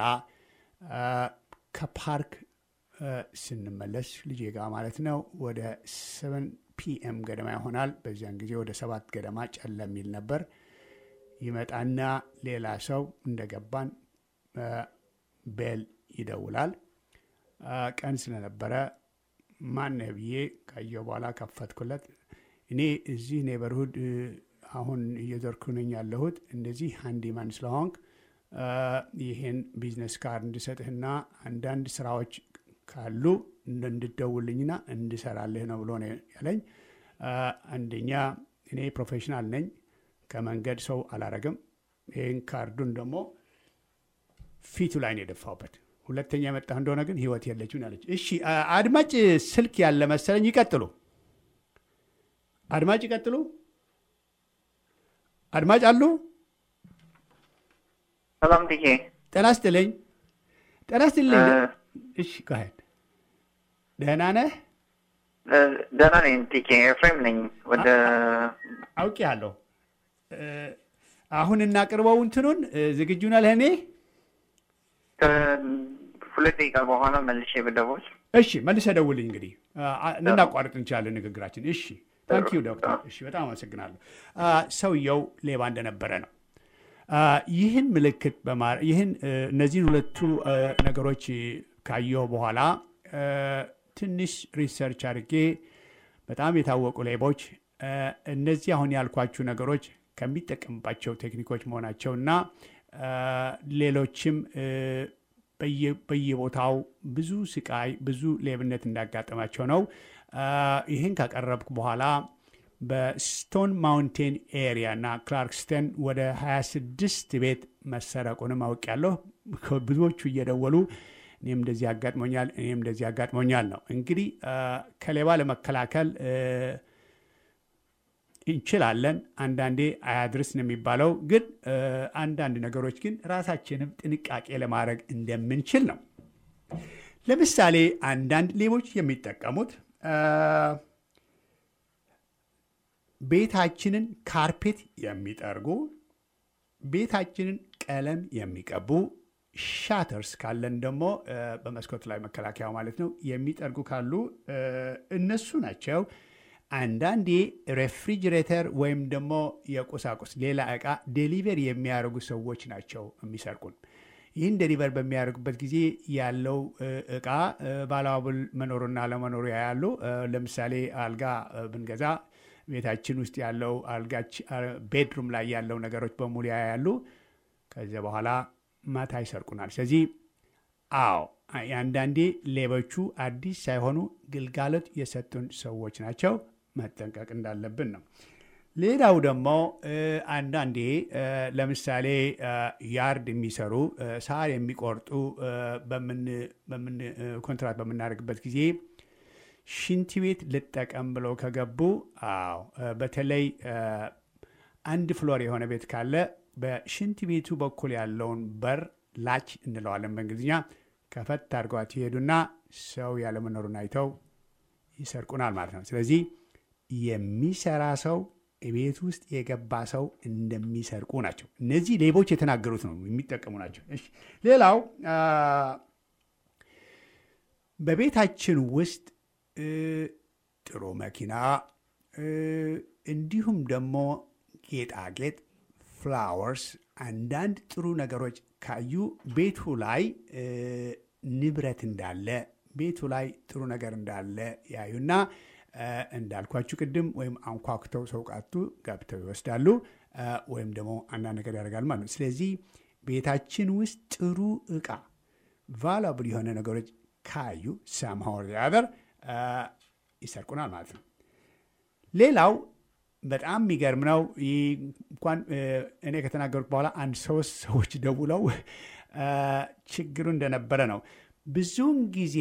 ከፓርክ ስንመለስ ልጄ ጋር ማለት ነው ወደ ሰቨን ፒኤም ገደማ ይሆናል። በዚያን ጊዜ ወደ ሰባት ገደማ ጨለም የሚል ነበር። ይመጣና ሌላ ሰው እንደገባን ቤል ይደውላል። ቀን ስለነበረ ማነህ ብዬ ካየሁ በኋላ ከፈትኩለት። እኔ እዚህ ኔበርሁድ አሁን እየዞርኩ ነኝ ያለሁት እንደዚህ ሃንዲማን ስለሆንክ ይህን ቢዝነስ ካርድ እንድሰጥህና አንዳንድ ስራዎች ካሉ እንድደውልኝና እንድሰራልህ ነው ብሎ ነው ያለኝ። አንደኛ እኔ ፕሮፌሽናል ነኝ፣ ከመንገድ ሰው አላረግም። ይህን ካርዱን ደግሞ ፊቱ ላይ ነው የደፋውበት። ሁለተኛ የመጣህ እንደሆነ ግን ህይወት የለችም ያለች። እሺ አድማጭ ስልክ ያለ መሰለኝ። ይቀጥሉ አድማጭ ይቀጥሉ። አድማጭ አሉ። ሰላም ትዬ ጤና ይስጥልኝ። ጤና ይስጥልኝ። እሺ ካሄድ ደህና ነህ? ደህና ነኝ ቲኬ ኤፍሬም ነኝ። ወደ አውቄሃለሁ። አሁን እናቅርበው እንትኑን ዝግጁ ነህ ለእኔ? ሁለት ደቂቃ በኋላ መልሼ ብደውል እሺ መልሰ ደውልኝ። እንግዲህ ልናቋርጥ እንችላለን ንግግራችን። እሺ ታንኪዩ ዶክተር። እሺ በጣም አመሰግናለሁ። ሰውየው ሌባ እንደነበረ ነው። ይህን ምልክት ይህን እነዚህን ሁለቱ ነገሮች ካየሁ በኋላ ትንሽ ሪሰርች አድርጌ በጣም የታወቁ ሌቦች እነዚህ አሁን ያልኳችሁ ነገሮች ከሚጠቀምባቸው ቴክኒኮች መሆናቸውና ሌሎችም በየቦታው ብዙ ስቃይ፣ ብዙ ሌብነት እንዳጋጠማቸው ነው። ይህን ካቀረብኩ በኋላ በስቶን ማውንቴን ኤሪያ እና ክላርክስተን ወደ 26 ቤት መሰረቁንም አውቄያለሁ። ብዙዎቹ እየደወሉ እኔም እንደዚህ አጋጥሞኛል፣ እኔም እንደዚህ አጋጥሞኛል ነው። እንግዲህ ከሌባ ለመከላከል እንችላለን። አንዳንዴ አያድርስ ነው የሚባለው። ግን አንዳንድ ነገሮች ግን ራሳችንም ጥንቃቄ ለማድረግ እንደምንችል ነው። ለምሳሌ አንዳንድ ሌቦች የሚጠቀሙት ቤታችንን ካርፔት የሚጠርጉ፣ ቤታችንን ቀለም የሚቀቡ፣ ሻተርስ ካለን ደግሞ በመስኮት ላይ መከላከያ ማለት ነው የሚጠርጉ ካሉ እነሱ ናቸው። አንዳንዴ ሬፍሪጅሬተር ወይም ደግሞ የቁሳቁስ ሌላ ዕቃ ዴሊቨር የሚያደርጉ ሰዎች ናቸው የሚሰርቁን። ይህን ዴሊቨር በሚያደርጉበት ጊዜ ያለው ዕቃ ባለዋብል መኖሩና ለመኖሩ ያያሉ። ለምሳሌ አልጋ ብንገዛ ቤታችን ውስጥ ያለው አልጋች ቤድሩም ላይ ያለው ነገሮች በሙሉ ያያሉ። ከዚያ በኋላ ማታ ይሰርቁናል። ስለዚህ አዎ አንዳንዴ ሌቦቹ አዲስ ሳይሆኑ ግልጋሎት የሰጡን ሰዎች ናቸው። መጠንቀቅ እንዳለብን ነው። ሌላው ደግሞ አንዳንዴ ለምሳሌ ያርድ የሚሰሩ ሳር የሚቆርጡ በምን ኮንትራት በምናደርግበት ጊዜ ሽንት ቤት ልጠቀም ብለው ከገቡ፣ አዎ በተለይ አንድ ፍሎር የሆነ ቤት ካለ በሽንት ቤቱ በኩል ያለውን በር ላች እንለዋለን በእንግሊዝኛ ከፈት አድርገዋት ይሄዱና ሰው ያለመኖሩን አይተው ይሰርቁናል ማለት ነው። ስለዚህ የሚሰራ ሰው ቤት ውስጥ የገባ ሰው እንደሚሰርቁ ናቸው። እነዚህ ሌቦች የተናገሩት ነው፣ የሚጠቀሙ ናቸው። ሌላው በቤታችን ውስጥ ጥሩ መኪና እንዲሁም ደግሞ ጌጣጌጥ፣ ፍላወርስ፣ አንዳንድ ጥሩ ነገሮች ካዩ ቤቱ ላይ ንብረት እንዳለ ቤቱ ላይ ጥሩ ነገር እንዳለ ያዩና እንዳልኳችሁ ቅድም ወይም አንኳኩተው ሰው ቃቱ ገብተው ይወስዳሉ፣ ወይም ደግሞ አንዳንድ ነገር ያደርጋል ማለት ነው። ስለዚህ ቤታችን ውስጥ ጥሩ እቃ ቫላብል የሆነ ነገሮች ካዩ ሰምሃወር ያበር ይሰርቁናል ማለት ነው። ሌላው በጣም የሚገርም ነው። እንኳን እኔ ከተናገሩት በኋላ አንድ ሶስት ሰዎች ደውለው ችግሩ እንደነበረ ነው። ብዙውን ጊዜ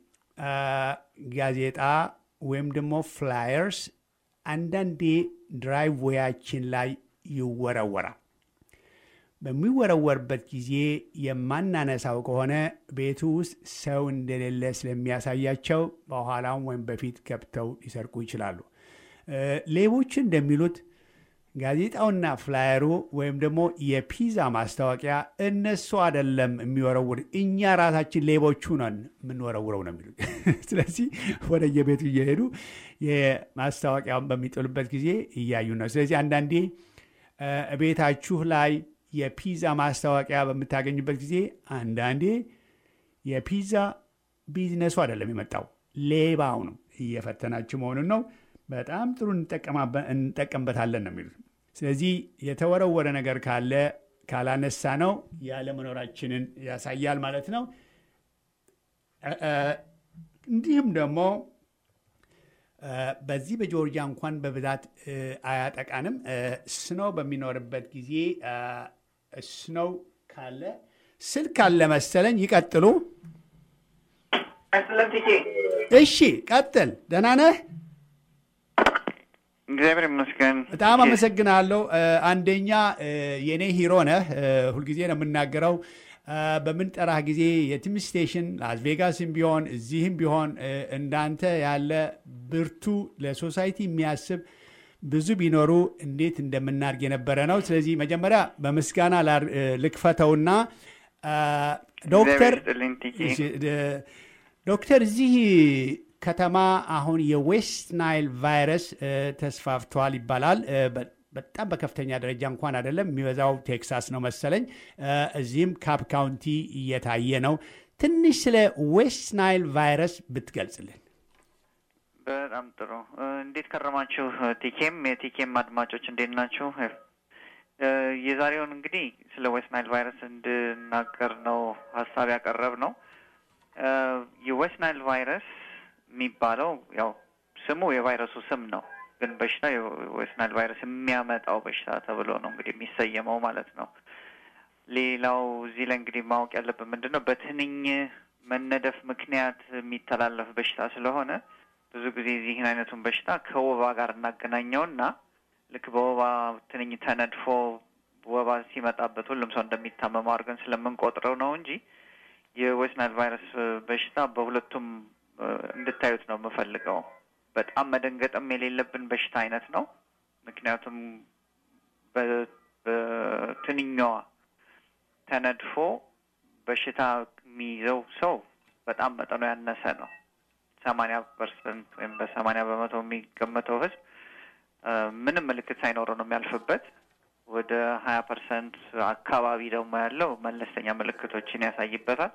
ጋዜጣ ወይም ደግሞ ፍላየርስ አንዳንዴ ድራይቭ ዌያችን ላይ ይወረወራል። በሚወረወርበት ጊዜ የማናነሳው ከሆነ ቤቱ ውስጥ ሰው እንደሌለ ስለሚያሳያቸው በኋላም ወይም በፊት ገብተው ሊሰርቁ ይችላሉ። ሌቦች እንደሚሉት ጋዜጣውና ፍላየሩ ወይም ደግሞ የፒዛ ማስታወቂያ እነሱ አይደለም የሚወረውር፣ እኛ ራሳችን ሌቦቹ ነን የምንወረውረው ነው የሚሉት። ስለዚህ ወደ የቤቱ እየሄዱ የማስታወቂያውን በሚጥሉበት ጊዜ እያዩ ነው። ስለዚህ አንዳንዴ ቤታችሁ ላይ የፒዛ ማስታወቂያ በምታገኙበት ጊዜ አንዳንዴ የፒዛ ቢዝነሱ አይደለም የመጣው ሌባው ነው እየፈተናችሁ መሆኑን ነው። በጣም ጥሩ እንጠቀምበታለን ነው የሚሉት። ስለዚህ የተወረወረ ነገር ካለ ካላነሳ ነው ያለመኖራችንን ያሳያል ማለት ነው። እንዲሁም ደግሞ በዚህ በጆርጂያ እንኳን በብዛት አያጠቃንም። ስኖው በሚኖርበት ጊዜ ስኖው ካለ ስልክ አለ መሰለኝ። ይቀጥሉ። እሺ ቀጥል። ደህና ነህ? እግዚአብሔር ይመስገን። በጣም አመሰግናለሁ። አንደኛ የእኔ ሂሮ ነህ። ሁልጊዜ ነው የምናገረው። በምንጠራህ ጊዜ የትም ስቴሽን ላስ ቬጋስም ቢሆን እዚህም ቢሆን እንዳንተ ያለ ብርቱ ለሶሳይቲ የሚያስብ ብዙ ቢኖሩ እንዴት እንደምናድግ የነበረ ነው። ስለዚህ መጀመሪያ በምስጋና ልክፈተውና ዶክተር ዶክተር እዚህ ከተማ አሁን የዌስት ናይል ቫይረስ እ፣ ተስፋፍቷል ይባላል። እ፣ በ- በጣም በከፍተኛ ደረጃ እንኳን አይደለም፣ የሚበዛው ቴክሳስ ነው መሰለኝ። እ፣ እዚህም ካፕ ካውንቲ እየታየ ነው። ትንሽ ስለ ዌስት ናይል ቫይረስ ብትገልጽልን። በጣም ጥሩ። እ፣ እንዴት ከረማችሁ? ቲኬም የቲኬም አድማጮች እንዴት ናችሁ? እ፣ የዛሬውን እንግዲህ ስለ ዌስት ናይል ቫይረስ እንድናገር ነው ሀሳብ ያቀረብ ነው። እ፣ የዌስት ናይል ቫይረስ የሚባለው ያው ስሙ የቫይረሱ ስም ነው፣ ግን በሽታ የዌስት ናይል ቫይረስ የሚያመጣው በሽታ ተብሎ ነው እንግዲህ የሚሰየመው ማለት ነው። ሌላው እዚህ ላይ እንግዲህ ማወቅ ያለብን ምንድን ነው በትንኝ መነደፍ ምክንያት የሚተላለፍ በሽታ ስለሆነ ብዙ ጊዜ እዚህን አይነቱን በሽታ ከወባ ጋር እናገናኘውና ልክ በወባ ትንኝ ተነድፎ ወባ ሲመጣበት ሁሉም ሰው እንደሚታመመው አድርገን ስለምንቆጥረው ነው እንጂ የዌስት ናይል ቫይረስ በሽታ በሁለቱም እ፣ እንድታዩት ነው የምፈልገው። በጣም መደንገጥም የሌለብን በሽታ አይነት ነው። ምክንያቱም በ- በትንኛዋ ተነድፎ በሽታ የሚይዘው ሰው በጣም መጠኑ ያነሰ ነው። ሰማንያ ፐርሰንት ወይም በሰማንያ በመቶ የሚገመተው ህዝብ እ፣ ምንም ምልክት ሳይኖረው ነው የሚያልፍበት። ወደ ሀያ ፐርሰንት አካባቢ ደግሞ ያለው መለስተኛ ምልክቶችን ያሳይበታል።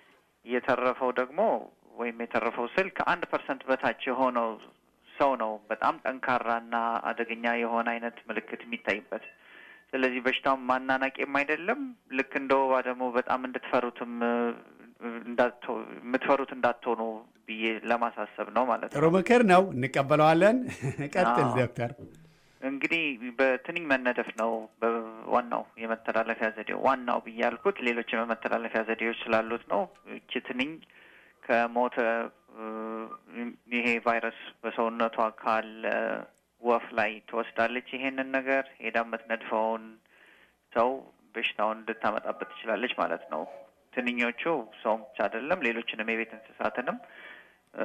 የተረፈው ደግሞ ወይም የተረፈው ስል ከአንድ ፐርሰንት በታች የሆነው ሰው ነው በጣም ጠንካራና አደገኛ የሆነ አይነት ምልክት የሚታይበት። ስለዚህ በሽታውን ማናናቄም አይደለም። ልክ እንደ ወባ ደግሞ በጣም እንድትፈሩትም እ፣ እንዳትሆ የምትፈሩት እንዳትሆኑ ብዬ ለማሳሰብ ነው ማለት ጥሩ ነው። ምክር ነው፣ እንቀበለዋለን። ቀጥል አዎ። ዶክተር። እንግዲህ በትንኝ መነደፍ ነው ዋናው የመተላለፊያ ዘዴው። ዋናው ብዬ ያልኩት ሌሎች የመተላለፊያ ዘዴዎች ስላሉት ነው። እቺ ትንኝ ከሞተ እ፣ ይሄ ቫይረስ በሰውነቷ ካለ ወፍ ላይ ትወስዳለች። ይሄንን ነገር ሄዳ የምትነድፈውን ሰው በሽታውን እንድታመጣበት ትችላለች ማለት ነው። ትንኞቹ ሰውም ብቻ አይደለም ሌሎችንም የቤት እንስሳትንም እ፣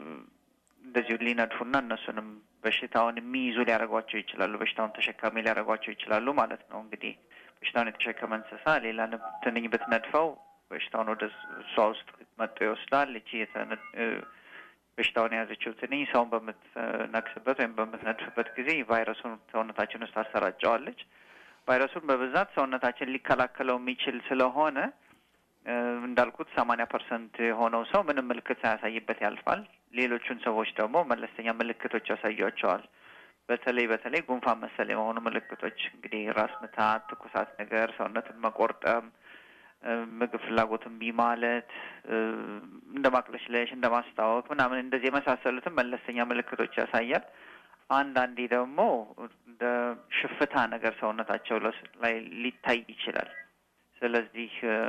እንደዚሁ ሊነድፉና እነሱንም በሽታውን የሚይዙ ሊያደርጓቸው ይችላሉ። በሽታውን ተሸካሚ ሊያደርጓቸው ይችላሉ ማለት ነው። እንግዲህ በሽታውን የተሸከመ እንስሳ ሌላ ንብ- ትንኝ ብትነድፈው በሽታውን ወደ እሷ ውስጥ መጥቶ ይወስዳል። እቺ የተነ- እ፣ በሽታውን የያዘችው ትንኝ ሰውን በምትነክስበት ወይም በምትነድፍበት ጊዜ ቫይረሱን ሰውነታችን ውስጥ ታሰራጨዋለች። ቫይረሱን በብዛት ሰውነታችን ሊከላከለው የሚችል ስለሆነ እ፣ እንዳልኩት ሰማንያ ፐርሰንት የሆነው ሰው ምንም ምልክት ሳያሳይበት ያልፋል። ሌሎቹን ሰዎች ደግሞ መለስተኛ ምልክቶች ያሳያቸዋል። በተለይ በተለይ ጉንፋን መሰል የሆኑ ምልክቶች እንግዲህ ራስ ምታት፣ ትኩሳት ነገር፣ ሰውነትን መቆርጠም፣ እ፣ ምግብ ፍላጎት እምቢ ማለት፣ እ፣ እንደ ማቅለሽለሽ፣ እንደ ማስታወክ ምናምን እንደዚህ የመሳሰሉትን መለስተኛ ምልክቶች ያሳያል። አንዳንዴ ደግሞ እንደ ሽፍታ ነገር ሰውነታቸው ለስ- ላይ ሊታይ ይችላል። ስለዚህ እ፣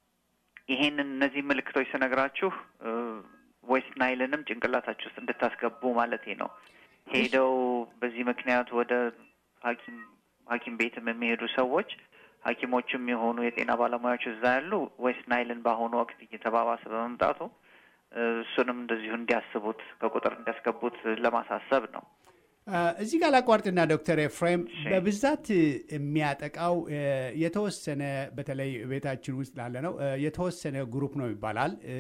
ይሄንን እነዚህ ምልክቶች ስነግራችሁ እ፣ ዌስት ናይልንም ጭንቅላታችሁ ውስጥ እንድታስገቡ ማለቴ ነው። ሄደው በዚህ ምክንያት ወደ ሐኪም ሐኪም ቤትም የሚሄዱ ሰዎች ሐኪሞችም የሆኑ የጤና ባለሙያዎች እዛ ያሉ ዌስት ናይልን በአሁኑ ወቅት እየተባባሰ በመምጣቱ እ፣ እሱንም እንደዚሁ እንዲያስቡት ከቁጥር እንዲያስገቡት ለማሳሰብ ነው። አ፣ እዚህ ጋር ላቋርጥና ዶክተር ኤፍሬም እሺ። በብዛት የሚያጠቃው እ፣ የተወሰነ በተለይ ቤታችን ውስጥ ላለ ነው እ፣ የተወሰነ ግሩፕ ነው ይባላል እ፣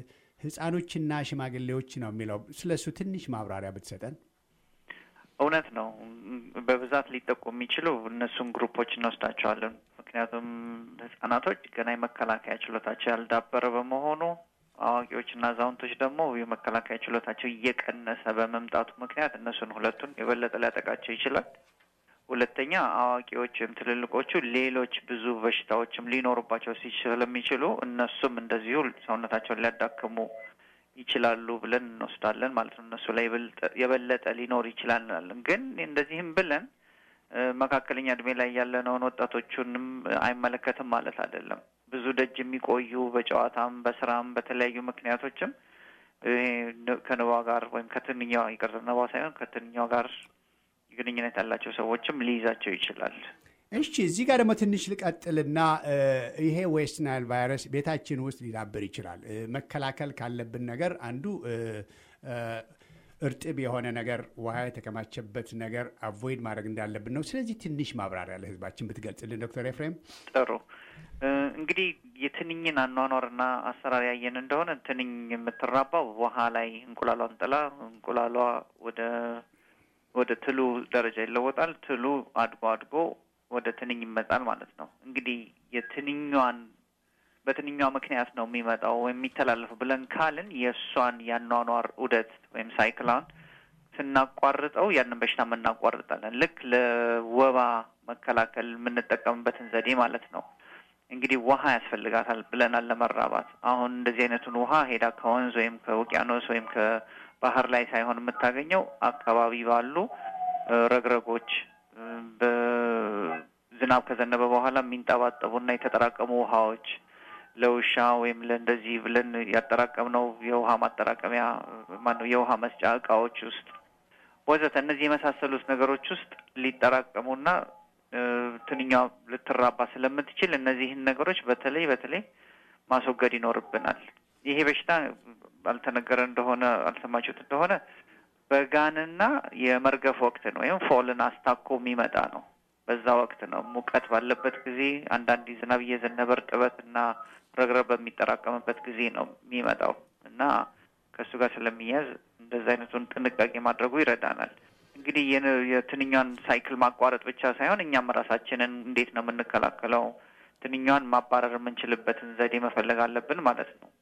ህፃኖችና ሽማግሌዎች ነው የሚለው ስለ እሱ ትንሽ ማብራሪያ ብትሰጠን እውነት ነው። በብዛት ሊጠቁ የሚችሉ እነሱን ግሩፖች እንወስዳቸዋለን። ምክንያቱም ህጻናቶች ገና የመከላከያ ችሎታቸው ያልዳበረ በመሆኑ አዋቂዎችና አዛውንቶች ደግሞ የመከላከያ ችሎታቸው እየቀነሰ በመምጣቱ ምክንያት እነሱን ሁለቱን የበለጠ ሊያጠቃቸው ይችላል። ሁለተኛ አዋቂዎች ወይም ትልልቆቹ ሌሎች ብዙ በሽታዎችም ሊኖሩባቸው ሲ- ስለሚችሉ እነሱም እንደዚሁ ሰውነታቸውን ሊያዳክሙ ይችላሉ ብለን እንወስዳለን ማለት ነው። እነሱ ላይ የበልጠ- የበለጠ ሊኖር ይችላል እንላለን። ግን እንደዚህም ብለን እ፣ መካከለኛ እድሜ ላይ ያለነውን ወጣቶቹንም አይመለከትም ማለት አይደለም። ብዙ ደጅ የሚቆዩ በጨዋታም በስራም በተለያዩ ምክንያቶችም ይሄ ን- ከንባ ጋር ወይም ከትንኛዋ ይቅር ንባ ሳይሆን ከትንኛዋ ጋር ግንኙነት ያላቸው ሰዎችም ሊይዛቸው ይችላል። እሺ እዚህ ጋር ደግሞ ትንሽ ልቀጥልና እ፣ ይሄ ዌስት ናይል ቫይረስ ቤታችን ውስጥ ሊዳብር ይችላል። እ፣ መከላከል ካለብን ነገር አንዱ እ፣ እ፣ እርጥብ የሆነ ነገር ውሃ የተከማቸበት ነገር አቮይድ ማድረግ እንዳለብን ነው። ስለዚህ ትንሽ ማብራሪያ ለህዝባችን ብትገልጽልን ዶክተር ኤፍሬም። ጥሩ እንግዲህ የትንኝን አኗኗርና አሰራር ያየን እንደሆነ ትንኝ የምትራባው ውሃ ላይ እንቁላሏን ጥላ እንቁላሏ ወደ ወደ ትሉ ደረጃ ይለወጣል። ትሉ አድጎ አድጎ ወደ ትንኝ ይመጣል ማለት ነው። እንግዲህ የትንኟን በትንኟ ምክንያት ነው የሚመጣው ወይም የሚተላለፈው ብለን ካልን የእሷን ያኗኗር ዑደት ወይም ሳይክላን ስናቋርጠው ያንን በሽታ የምናቋርጣለን። ልክ ለወባ መከላከል የምንጠቀምበትን ዘዴ ማለት ነው። እንግዲህ ውሃ ያስፈልጋታል ብለናል ለመራባት። አሁን እንደዚህ አይነቱን ውሃ ሄዳ ከወንዝ ወይም ከውቅያኖስ ወይም ከባህር ላይ ሳይሆን የምታገኘው አካባቢ ባሉ ረግረጎች በዝናብ ከዘነበ በኋላ የሚንጠባጠቡና የተጠራቀሙ ውሃዎች ለውሻ ወይም ለእንደዚህ ብለን ያጠራቀምነው የውሃ ማጠራቀሚያ ማነው የውሃ መስጫ እቃዎች ውስጥ ወዘተ እነዚህ የመሳሰሉት ነገሮች ውስጥ ሊጠራቀሙና ትንኛ ልትራባ ስለምትችል እነዚህን ነገሮች በተለይ በተለይ ማስወገድ ይኖርብናል። ይሄ በሽታ አልተነገረ እንደሆነ አልሰማችሁት እንደሆነ በጋንና የመርገፍ ወቅትን ወይም ፎልን አስታኮ የሚመጣ ነው። በዛ ወቅት ነው ሙቀት ባለበት ጊዜ አንዳንድ ዝናብ እየዘነበ እርጥበትና ረግረግ በሚጠራቀምበት ጊዜ ነው የሚመጣው እና ከእሱ ጋር ስለሚያዝ እንደዚ አይነቱን ጥንቃቄ ማድረጉ ይረዳናል። እንግዲህ የትንኛን ሳይክል ማቋረጥ ብቻ ሳይሆን እኛም ራሳችንን እንዴት ነው የምንከላከለው፣ ትንኛን ማባረር የምንችልበትን ዘዴ መፈለግ አለብን ማለት ነው።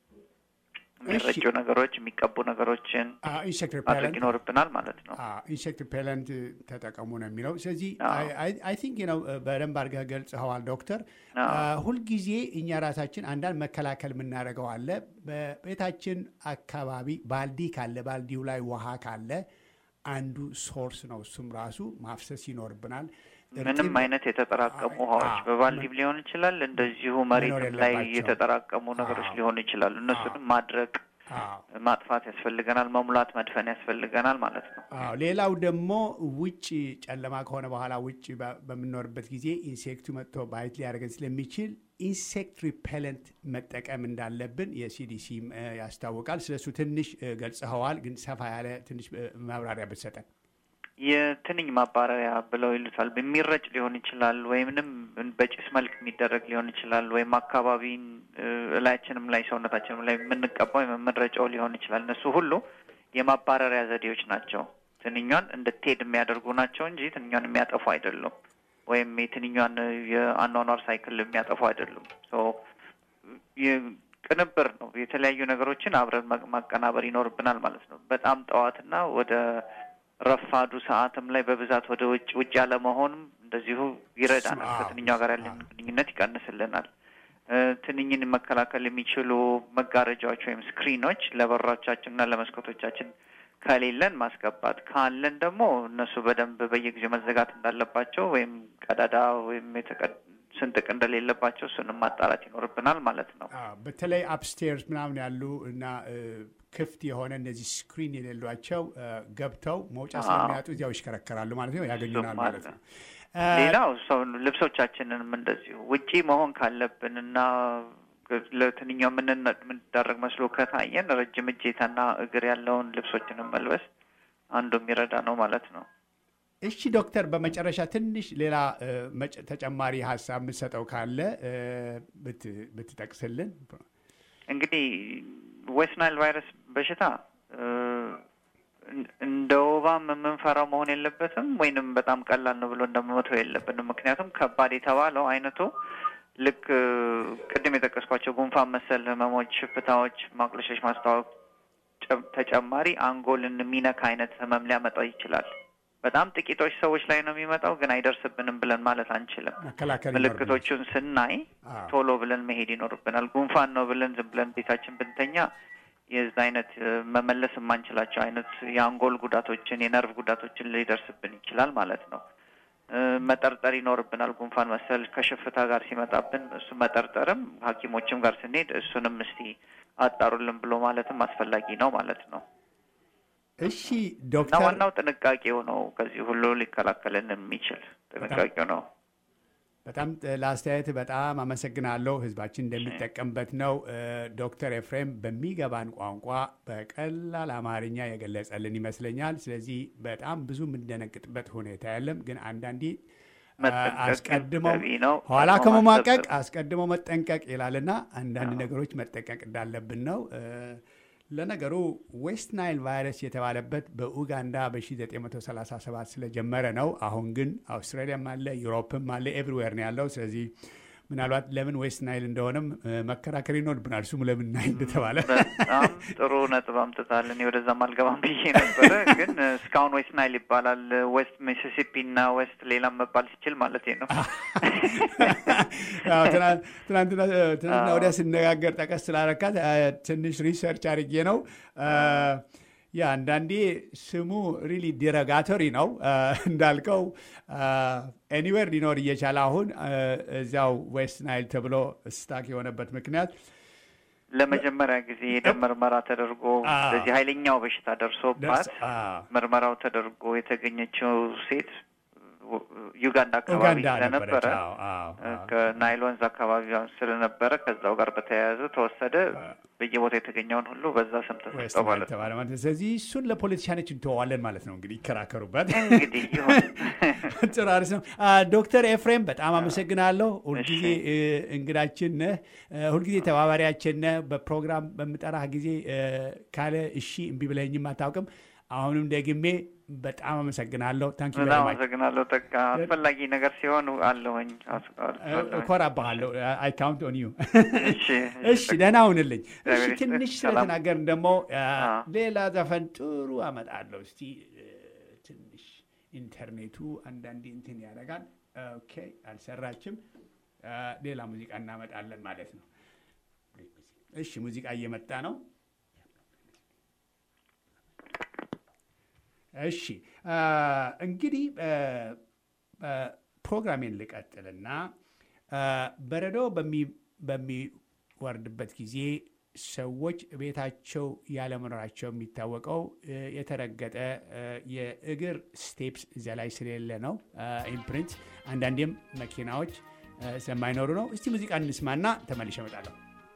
የሚረጩ ነገሮች፣ የሚቀቡ ነገሮችን ማድረግ ይኖርብናል ማለት ነው። ኢንሴክት ሪፔለንት ተጠቀሙ ነው የሚለው። ስለዚህ አይ ቲንክ ነው በደንብ አድርገህ ገልጸኸዋል ዶክተር። ሁልጊዜ እኛ ራሳችን አንዳንድ መከላከል የምናደርገው አለ። በቤታችን አካባቢ ባልዲ ካለ ባልዲው ላይ ውሃ ካለ አንዱ ሶርስ ነው። እሱም ራሱ ማፍሰስ ይኖርብናል። ምንም አይነት የተጠራቀሙ ውሃዎች በባልዲም ሊሆን ይችላል፣ እንደዚሁ መሬትም ላይ የተጠራቀሙ ነገሮች ሊሆኑ ይችላሉ። እነሱንም ማድረቅ ማጥፋት ያስፈልገናል። መሙላት መድፈን ያስፈልገናል ማለት ነው። አዎ ሌላው ደግሞ ውጭ ጨለማ ከሆነ በኋላ ውጭ በምንኖርበት ጊዜ ኢንሴክቱ መጥቶ ባይት ሊያደርገን ስለሚችል ኢንሴክት ሪፔለንት መጠቀም እንዳለብን የሲዲሲ ያስታውቃል። ስለሱ ትንሽ ገልጸኸዋል፣ ግን ሰፋ ያለ ትንሽ ማብራሪያ ብትሰጠን። የትንኝ ማባረሪያ ብለው ይሉታል። የሚረጭ ሊሆን ይችላል፣ ወይምንም በጭስ መልክ የሚደረግ ሊሆን ይችላል፣ ወይም አካባቢን እላያችንም ላይ ሰውነታችንም ላይ የምንቀባው የምንረጨው ሊሆን ይችላል። እነሱ ሁሉ የማባረሪያ ዘዴዎች ናቸው። ትንኟን እንድትሄድ የሚያደርጉ ናቸው እንጂ ትንኟን የሚያጠፉ አይደሉም። ወይም የትንኟን የአኗኗር ሳይክል የሚያጠፉ አይደሉም። ቅንብር ነው። የተለያዩ ነገሮችን አብረን ማቀናበር ይኖርብናል ማለት ነው። በጣም ጠዋትና ወደ ረፋዱ ሰዓትም ላይ በብዛት ወደ ውጭ ውጭ ያለመሆንም እንደዚሁ ይረዳናል። ከትንኛ ጋር ያለን ግንኙነት ይቀንስልናል። ትንኝን መከላከል የሚችሉ መጋረጃዎች ወይም ስክሪኖች ለበሮቻችንና ለመስኮቶቻችን ከሌለን ማስገባት፣ ካለን ደግሞ እነሱ በደንብ በየጊዜው መዘጋት እንዳለባቸው ወይም ቀዳዳ ወይም ስንጥቅ እንደሌለባቸው እሱንም ማጣራት ይኖርብናል ማለት ነው። በተለይ አፕስቴርስ ምናምን ያሉ እና ክፍት የሆነ እነዚህ ስክሪን የሌሏቸው ገብተው መውጫ ስለሚያጡ እዚያው ይሽከረከራሉ ማለት ነው፣ ያገኙናል ማለት ነው። ሌላው ሰው ልብሶቻችንንም እንደዚሁ ውጪ መሆን ካለብን እና ለትንኛው የምንዳረግ መስሎ ከታየን ረጅም እጀታና እግር ያለውን ልብሶችንም መልበስ አንዱ የሚረዳ ነው ማለት ነው። እሺ ዶክተር፣ በመጨረሻ ትንሽ ሌላ ተጨማሪ ሀሳብ የምትሰጠው ካለ ብትጠቅስልን። እንግዲህ ዌስት ናይል ቫይረስ በሽታ እንደ ወባም የምንፈራው መሆን የለበትም፣ ወይንም በጣም ቀላል ነው ብሎ እንደመመተው የለብንም። ምክንያቱም ከባድ የተባለው አይነቱ ልክ ቅድም የጠቀስኳቸው ጉንፋን መሰል ህመሞች፣ ሽፍታዎች፣ ማቅለሸሽ፣ ማስታወቅ ተጨማሪ አንጎልን የሚነካ አይነት ህመም ሊያመጣ ይችላል። በጣም ጥቂቶች ሰዎች ላይ ነው የሚመጣው፣ ግን አይደርስብንም ብለን ማለት አንችልም። ምልክቶቹን ስናይ ቶሎ ብለን መሄድ ይኖርብናል። ጉንፋን ነው ብለን ዝም ብለን ቤታችን ብንተኛ የዛ አይነት መመለስ የማንችላቸው አይነት የአንጎል ጉዳቶችን፣ የነርቭ ጉዳቶችን ሊደርስብን ይችላል ማለት ነው። መጠርጠር ይኖርብናል። ጉንፋን መሰል ከሽፍታ ጋር ሲመጣብን እሱ መጠርጠርም ሐኪሞችም ጋር ስንሄድ እሱንም እስቲ አጣሩልን ብሎ ማለትም አስፈላጊ ነው ማለት ነው። እሺ ዶክተር፣ እና ዋናው ጥንቃቄው ነው። ከዚህ ሁሉ ሊከላከልን የሚችል ጥንቃቄው ነው። በጣም ለአስተያየት በጣም አመሰግናለሁ። ህዝባችን እንደሚጠቀምበት ነው። ዶክተር ኤፍሬም በሚገባን ቋንቋ በቀላል አማርኛ የገለጸልን ይመስለኛል። ስለዚህ በጣም ብዙ የምንደነግጥበት ሁኔታ የለም። ግን አንዳንዴ አስቀድመው ኋላ ከመማቀቅ አስቀድመው መጠንቀቅ ይላልና አንዳንድ ነገሮች መጠንቀቅ እንዳለብን ነው። ለነገሩ ዌስት ናይል ቫይረስ የተባለበት በኡጋንዳ በ1937 ስለጀመረ ነው። አሁን ግን አውስትራሊያም አለ፣ ዩሮፕም አለ፣ ኤቭሪዌር ነው ያለው። ስለዚህ ምናልባት ለምን ዌስት ናይል እንደሆነም መከራከር ይኖርብናል። ስሙ ለምን ናይል እንደተባለ በጣም ጥሩ ነጥብ አምጥታል። እኔ ወደዛም አልገባም ብዬ ነበረ፣ ግን እስካሁን ዌስት ናይል ይባላል። ዌስት ሚሲሲፒ እና ዌስት ሌላም መባል ሲችል ማለት ነው። ትናንትና ወዲያ ስነጋገር ጠቀስ ስላረካት ትንሽ ሪሰርች አድርጌ ነው ያ አንዳንዴ ስሙ ሪሊ ዲረጋቶሪ ነው እንዳልከው ኤኒዌር ሊኖር እየቻለ አሁን እዚያው ዌስት ናይል ተብሎ ስታክ የሆነበት ምክንያት ለመጀመሪያ ጊዜ የደም ምርመራ ተደርጎ በዚህ ኃይለኛው በሽታ ደርሶባት ምርመራው ተደርጎ የተገኘችው ሴት ዩጋንዳ አካባቢ ስለነበረ ከናይል ወንዝ አካባቢ ስለነበረ ከዛው ጋር በተያያዘ ተወሰደ። በየቦታ የተገኘውን ሁሉ በዛ ስም ተሰጠው ማለት ነው። ስለዚህ እሱን ለፖለቲሻኖች እንተዋለን ማለት ነው። እንግዲህ ይከራከሩበት። እንግዲህ ይሁን ጥሩ አሪፍ ነው። ዶክተር ኤፍሬም በጣም አመሰግናለሁ። ሁልጊዜ እንግዳችን ነህ፣ ሁልጊዜ ተባባሪያችን ነህ። በፕሮግራም በምጠራህ ጊዜ ካለ እሺ እምቢ ብለኸኝም አታውቅም። አሁንም ደግሜ በጣም አመሰግናለሁ። ታንኪ በጣም አመሰግናለሁ። ጠቃ አስፈላጊ ነገር ሲሆን አለሁኝ እኮራባሃለሁ። አይ ካውንት ኦን ዩ። እሺ ደህና ሁንልኝ። እሺ ትንሽ ስለተናገርን ደግሞ ሌላ ዘፈን ጥሩ አመጣለሁ። እስቲ ትንሽ ኢንተርኔቱ አንዳንዴ እንትን ያደርጋል። ኦኬ አልሰራችም። ሌላ ሙዚቃ እናመጣለን ማለት ነው። እሺ ሙዚቃ እየመጣ ነው። እሺ እንግዲህ ፕሮግራሜን ልቀጥልና በረዶ በሚወርድበት ጊዜ ሰዎች ቤታቸው ያለመኖራቸው የሚታወቀው የተረገጠ የእግር ስቴፕስ እዚያ ላይ ስለሌለ ነው። ኢምፕሪንት አንዳንዴም መኪናዎች ስለማይኖሩ ነው። እስቲ ሙዚቃ እንስማና ተመልሼ እመጣለሁ።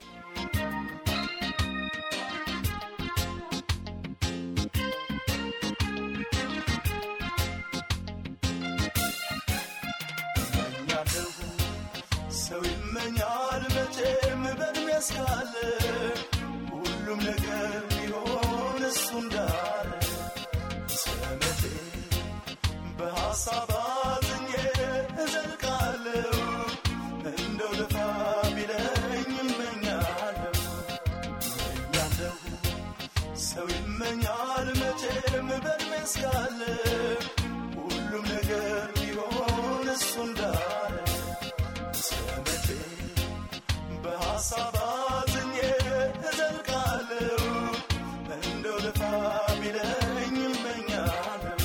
ሰው ይመኛል መቼም በእድሜ እስካለ ሁሉም ነገር ቢሆን እሱ እንዳለ ሰመቴ በሐሳብ አዝኜ እዘልቃለሁ እንደው ልፋ ቢለኝ እመኛለሁ እመኛለሁ ሰው ይመኛል መቼም በእድሜ እስካለ ሁሉም ነገር ቢሆን እሱ እንዳለ ሰመቴ በሐሳብ አዝኜ እዘልቃለሁ እንደው ልፋ ቢለኝ እመኛለሁ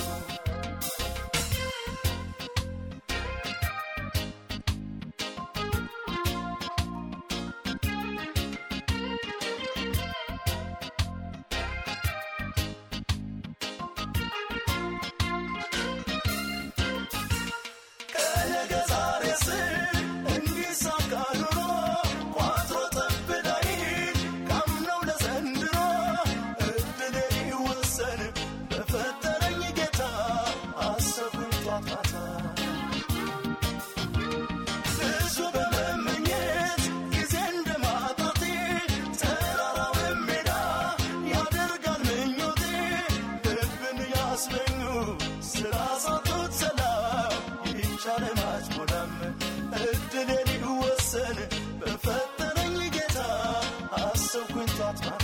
ከነገ ዛሬ ስል እንዲሳካ ኑሮ ቋጥሮ ጠብዳይ ካምነው ለዘንድሮ እድሌ ይወሰን በፈጠረኝ ጌታ አሰብኩኝ ጧት ማታ ብዙ በመመኘት ጊዜ እንደማጣቴ ተራራውን ሜዳ ያደርጋል ምኞቴ ልብን ያስመኙ ስላሳጡት ሰላም ይቻለ ማጭሞዳም እድሌ ሊወሰን በፈጠረኝ ጌታ አሰብኩኝ ጧት ማታ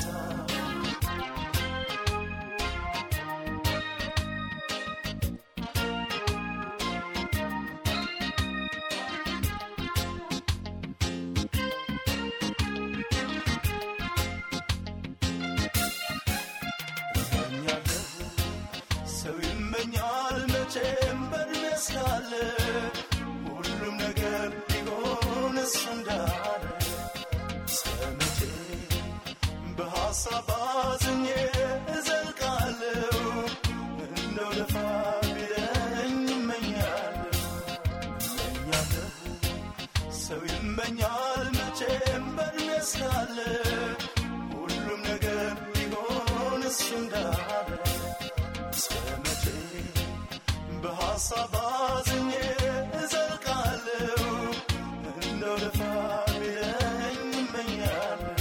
እመኛለሁ ሰው ይመኛል መቼም በእድሜ እስካለ ሁሉም ነገር ቢሆን እሱ እንዳለ ሰመቼ በሐሳብ አዝኜ እዘልቃለሁ እንደው ልፋ ቢለኝ እመኛለሁ እመኛለሁ እያለ እስከ መቼ በሐሳብ አዝኜ እዘልቃለሁ እንደው ደፋ ቢለኝ እመኛለሁ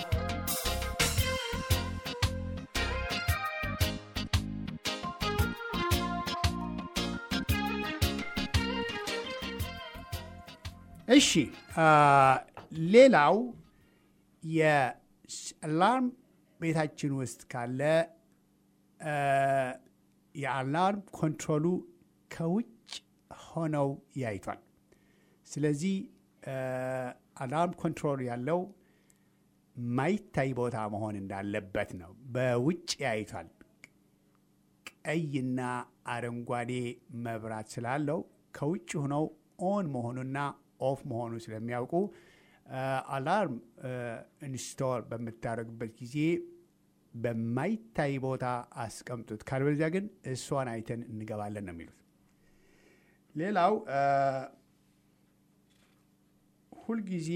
እሺ አ፣ ሌላው የአላርም ቤታችን ውስጥ ካለ አ፣ የአላርም ኮንትሮሉ ከውጭ ሆነው ያይቷል። ስለዚህ አ፣ አላርም ኮንትሮል ያለው ማይታይ ቦታ መሆን እንዳለበት ነው። በውጭ ያይቷል። ቀይና አረንጓዴ መብራት ስላለው ከውጭ ሆነው ኦን መሆኑና ኦፍ መሆኑ ስለሚያውቁ አ፣ አላርም ኢንስቶል በምታደርጉበት ጊዜ በማይታይ ቦታ አስቀምጡት፣ ካልበለዚያ ግን እሷን አይተን እንገባለን ነው የሚሉት። ሌላው አ፣ ሁልጊዜ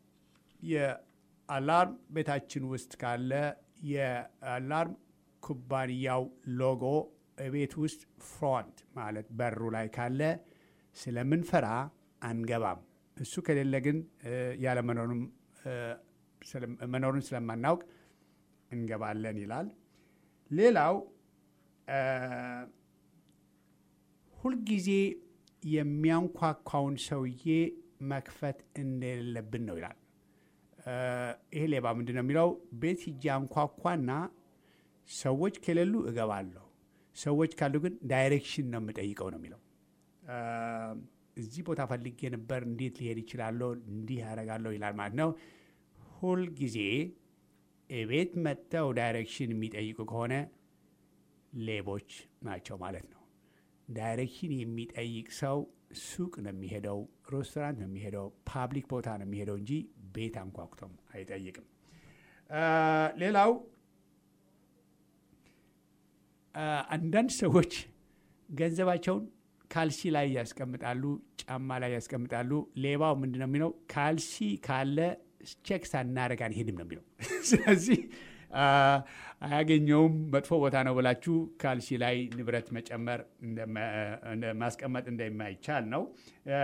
የአላርም ቤታችን ውስጥ ካለ የአላርም ኩባንያው ሎጎ ቤት ውስጥ ፍሮንት ማለት በሩ ላይ ካለ ስለምንፈራ አንገባም። እሱ ከሌለ ግን እ፣ ያለመኖሩም እ፣ ስለ- መኖሩን ስለማናውቅ እንገባለን ይላል። ሌላው እ፣ ሁልጊዜ የሚያንኳኳውን ሰውዬ መክፈት እንደሌለብን ነው ይላል። እ፣ ይሄ ሌባ ምንድን ነው የሚለው? ቤት ሂጄ አንኳኳና ሰዎች ከሌሉ እገባለሁ፣ ሰዎች ካሉ ግን ዳይሬክሽን ነው የምጠይቀው ነው የሚለው። እ፣ እዚህ ቦታ ፈልጌ ነበር፣ እንዴት ሊሄድ ይችላለሁ? እንዲህ ያደርጋለሁ ይላል ማለት ነው። ሁልጊዜ ቤት መጥተው ዳይሬክሽን የሚጠይቁ ከሆነ ሌቦች ናቸው ማለት ነው። ዳይሬክሽን የሚጠይቅ ሰው ሱቅ ነው የሚሄደው፣ ሬስቶራንት ነው የሚሄደው፣ ፓብሊክ ቦታ ነው የሚሄደው እንጂ ቤት አንኳኩቶም አይጠይቅም። አ፣ ሌላው አ፣ አንዳንድ ሰዎች ገንዘባቸውን ካልሲ ላይ ያስቀምጣሉ፣ ጫማ ላይ ያስቀምጣሉ። ሌባው ምንድን ነው የሚለው? ካልሲ ካለ ቼክ ሳናደርግ አንሄድም ነው የሚለው። ስለዚህ አ፣ አያገኘውም መጥፎ ቦታ ነው ብላችሁ ካልሲ ላይ ንብረት መጨመር እንደማ- እንደ- ማስቀመጥ እንደማይቻል ነው። አ፣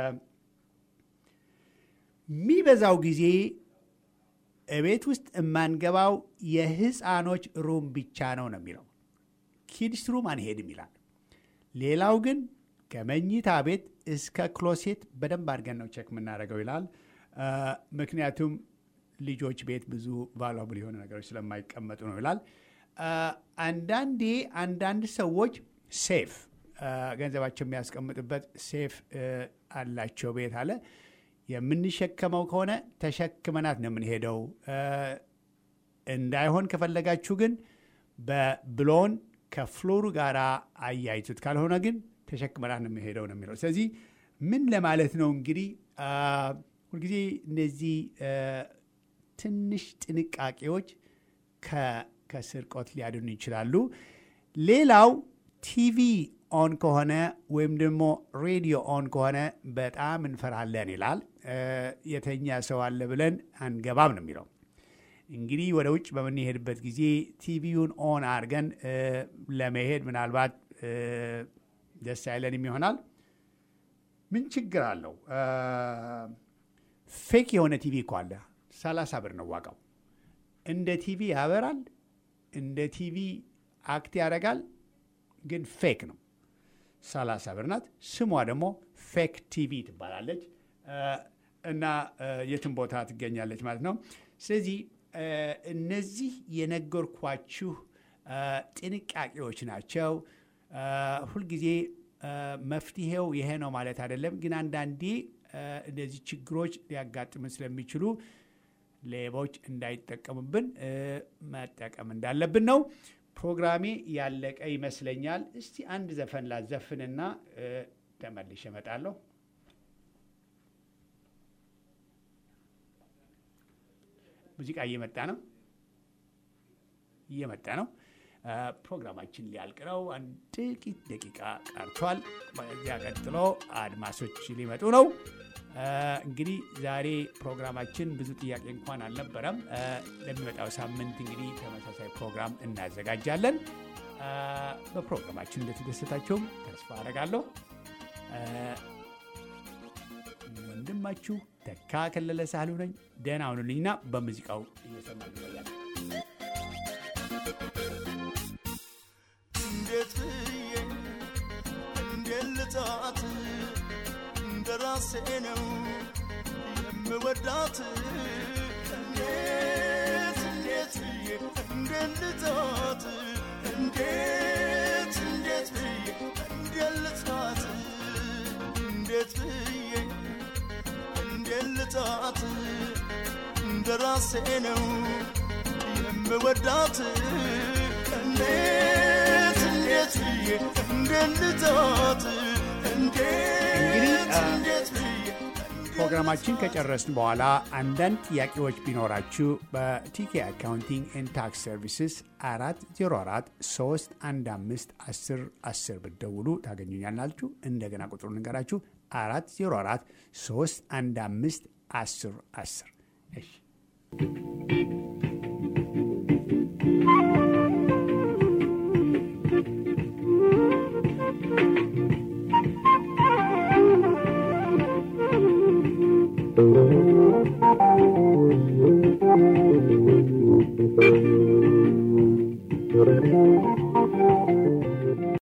የሚበዛው ጊዜ እቤት ውስጥ የማንገባው የህፃኖች ሩም ብቻ ነው ነው የሚለው ኪድስ ሩም አንሄድም ይላል። ሌላው ግን ከመኝታ ቤት እስከ ክሎሴት በደንብ አድርገን ነው ቼክ የምናደርገው ይላል። አ፣ ምክንያቱም ልጆች ቤት ብዙ ቫሉብል የሆኑ ነገሮች ስለማይቀመጡ ነው ይላል። አ፣ አንዳንዴ አንዳንድ ሰዎች ሴፍ አ፣ ገንዘባቸው የሚያስቀምጡበት ሴፍ አ፣ አላቸው ቤት አለ። የምንሸከመው ከሆነ ተሸክመናት ነው የምንሄደው። አ፣ እንዳይሆን ከፈለጋችሁ ግን በብሎን ከፍሎሩ ጋር አያይዙት፣ ካልሆነ ግን ተሸክመናት ነው የምንሄደው ነው የሚለው። ስለዚህ ምን ለማለት ነው እንግዲህ አ፣ ሁልጊዜ እነዚህ አ፣ ትንሽ ጥንቃቄዎች ከ- ከስርቆት ሊያድኑ ይችላሉ። ሌላው ቲቪ ኦን ከሆነ ወይም ደግሞ ሬዲዮ ኦን ከሆነ በጣም እንፈራለን ይላል። አ፣ የተኛ ሰው አለ ብለን አንገባም ነው የሚለው። እንግዲህ ወደ ውጭ በምንሄድበት ጊዜ ቲቪውን ኦን አድርገን እ፣ ለመሄድ ምናልባት እ፣ ደስ አይለንም ይሆናል። ምን ችግር አለው? አ፣ ፌክ የሆነ ቲቪ እኮ አለ። ሰላሳ ብር ነው ዋጋው። እንደ ቲቪ ያበራል፣ እንደ ቲቪ አክት ያደርጋል፣ ግን ፌክ ነው። ሰላሳ ብር ናት። ስሟ ደግሞ ፌክ ቲቪ ትባላለች አ፣ እና አ፣ የትም ቦታ ትገኛለች ማለት ነው። ስለዚህ አ፣ እነዚህ የነገርኳችሁ አ፣ ጥንቃቄዎች ናቸው። አ፣ ሁልጊዜ አ፣ መፍትሄው ይሄ ነው ማለት አይደለም፣ ግን አንዳንዴ አ፣ እነዚህ ችግሮች ሊያጋጥምን ስለሚችሉ ሌቦች እንዳይጠቀሙብን እ፣ መጠቀም እንዳለብን ነው። ፕሮግራሜ ያለቀ ይመስለኛል። እስቲ አንድ ዘፈን ላዘፍንና እ፣ ተመልሼ እመጣለሁ። ሙዚቃ እየመጣ ነው እየመጣ ነው። እ፣ ፕሮግራማችን ሊያልቅ ነው። አንድ ጥቂት ደቂቃ ቀርቷል። በዚያ ቀጥሎ አድማሶች ሊመጡ ነው። እንግዲህ ዛሬ ፕሮግራማችን ብዙ ጥያቄ እንኳን አልነበረም። ለሚመጣው ሳምንት እንግዲህ ተመሳሳይ ፕሮግራም እናዘጋጃለን። በፕሮግራማችን እንደተደሰታችሁም ተስፋ አደርጋለሁ። ወንድማችሁ ተካ ከለለ ሳህሉ ነኝ። ደህና ሁኑልኝና በሙዚቃው እየሰማ ይቆያል። እንዴት ብዬ እንዴት ልጣት እንደ ራሴ ነው የምወዳት እንዴት እንዴት ብዬ እንዴት ልጣት እንዴት እንዴት ብዬ እንዴት ልጣት እንዴት ብዬ እንዴት ልጣት እንደ ራሴ ነው የምወዳት እንዴት እንዴት ብዬ እንዴት ልጣት እንዴት እንዴት ብዬ ፕሮግራማችን ከጨረስን በኋላ አንዳንድ ጥያቄዎች ቢኖራችሁ በቲኬ አካውንቲንግ ኤንድ ታክስ ሰርቪስስ አራት ዜሮ አራት ሶስት አንድ አምስት አስር አስር ብትደውሉ ታገኙኛላችሁ። እንደገና ቁጥሩ ንገራችሁ አራት ዜሮ አራት ሶስት አንድ አምስት አስር አስር እሺ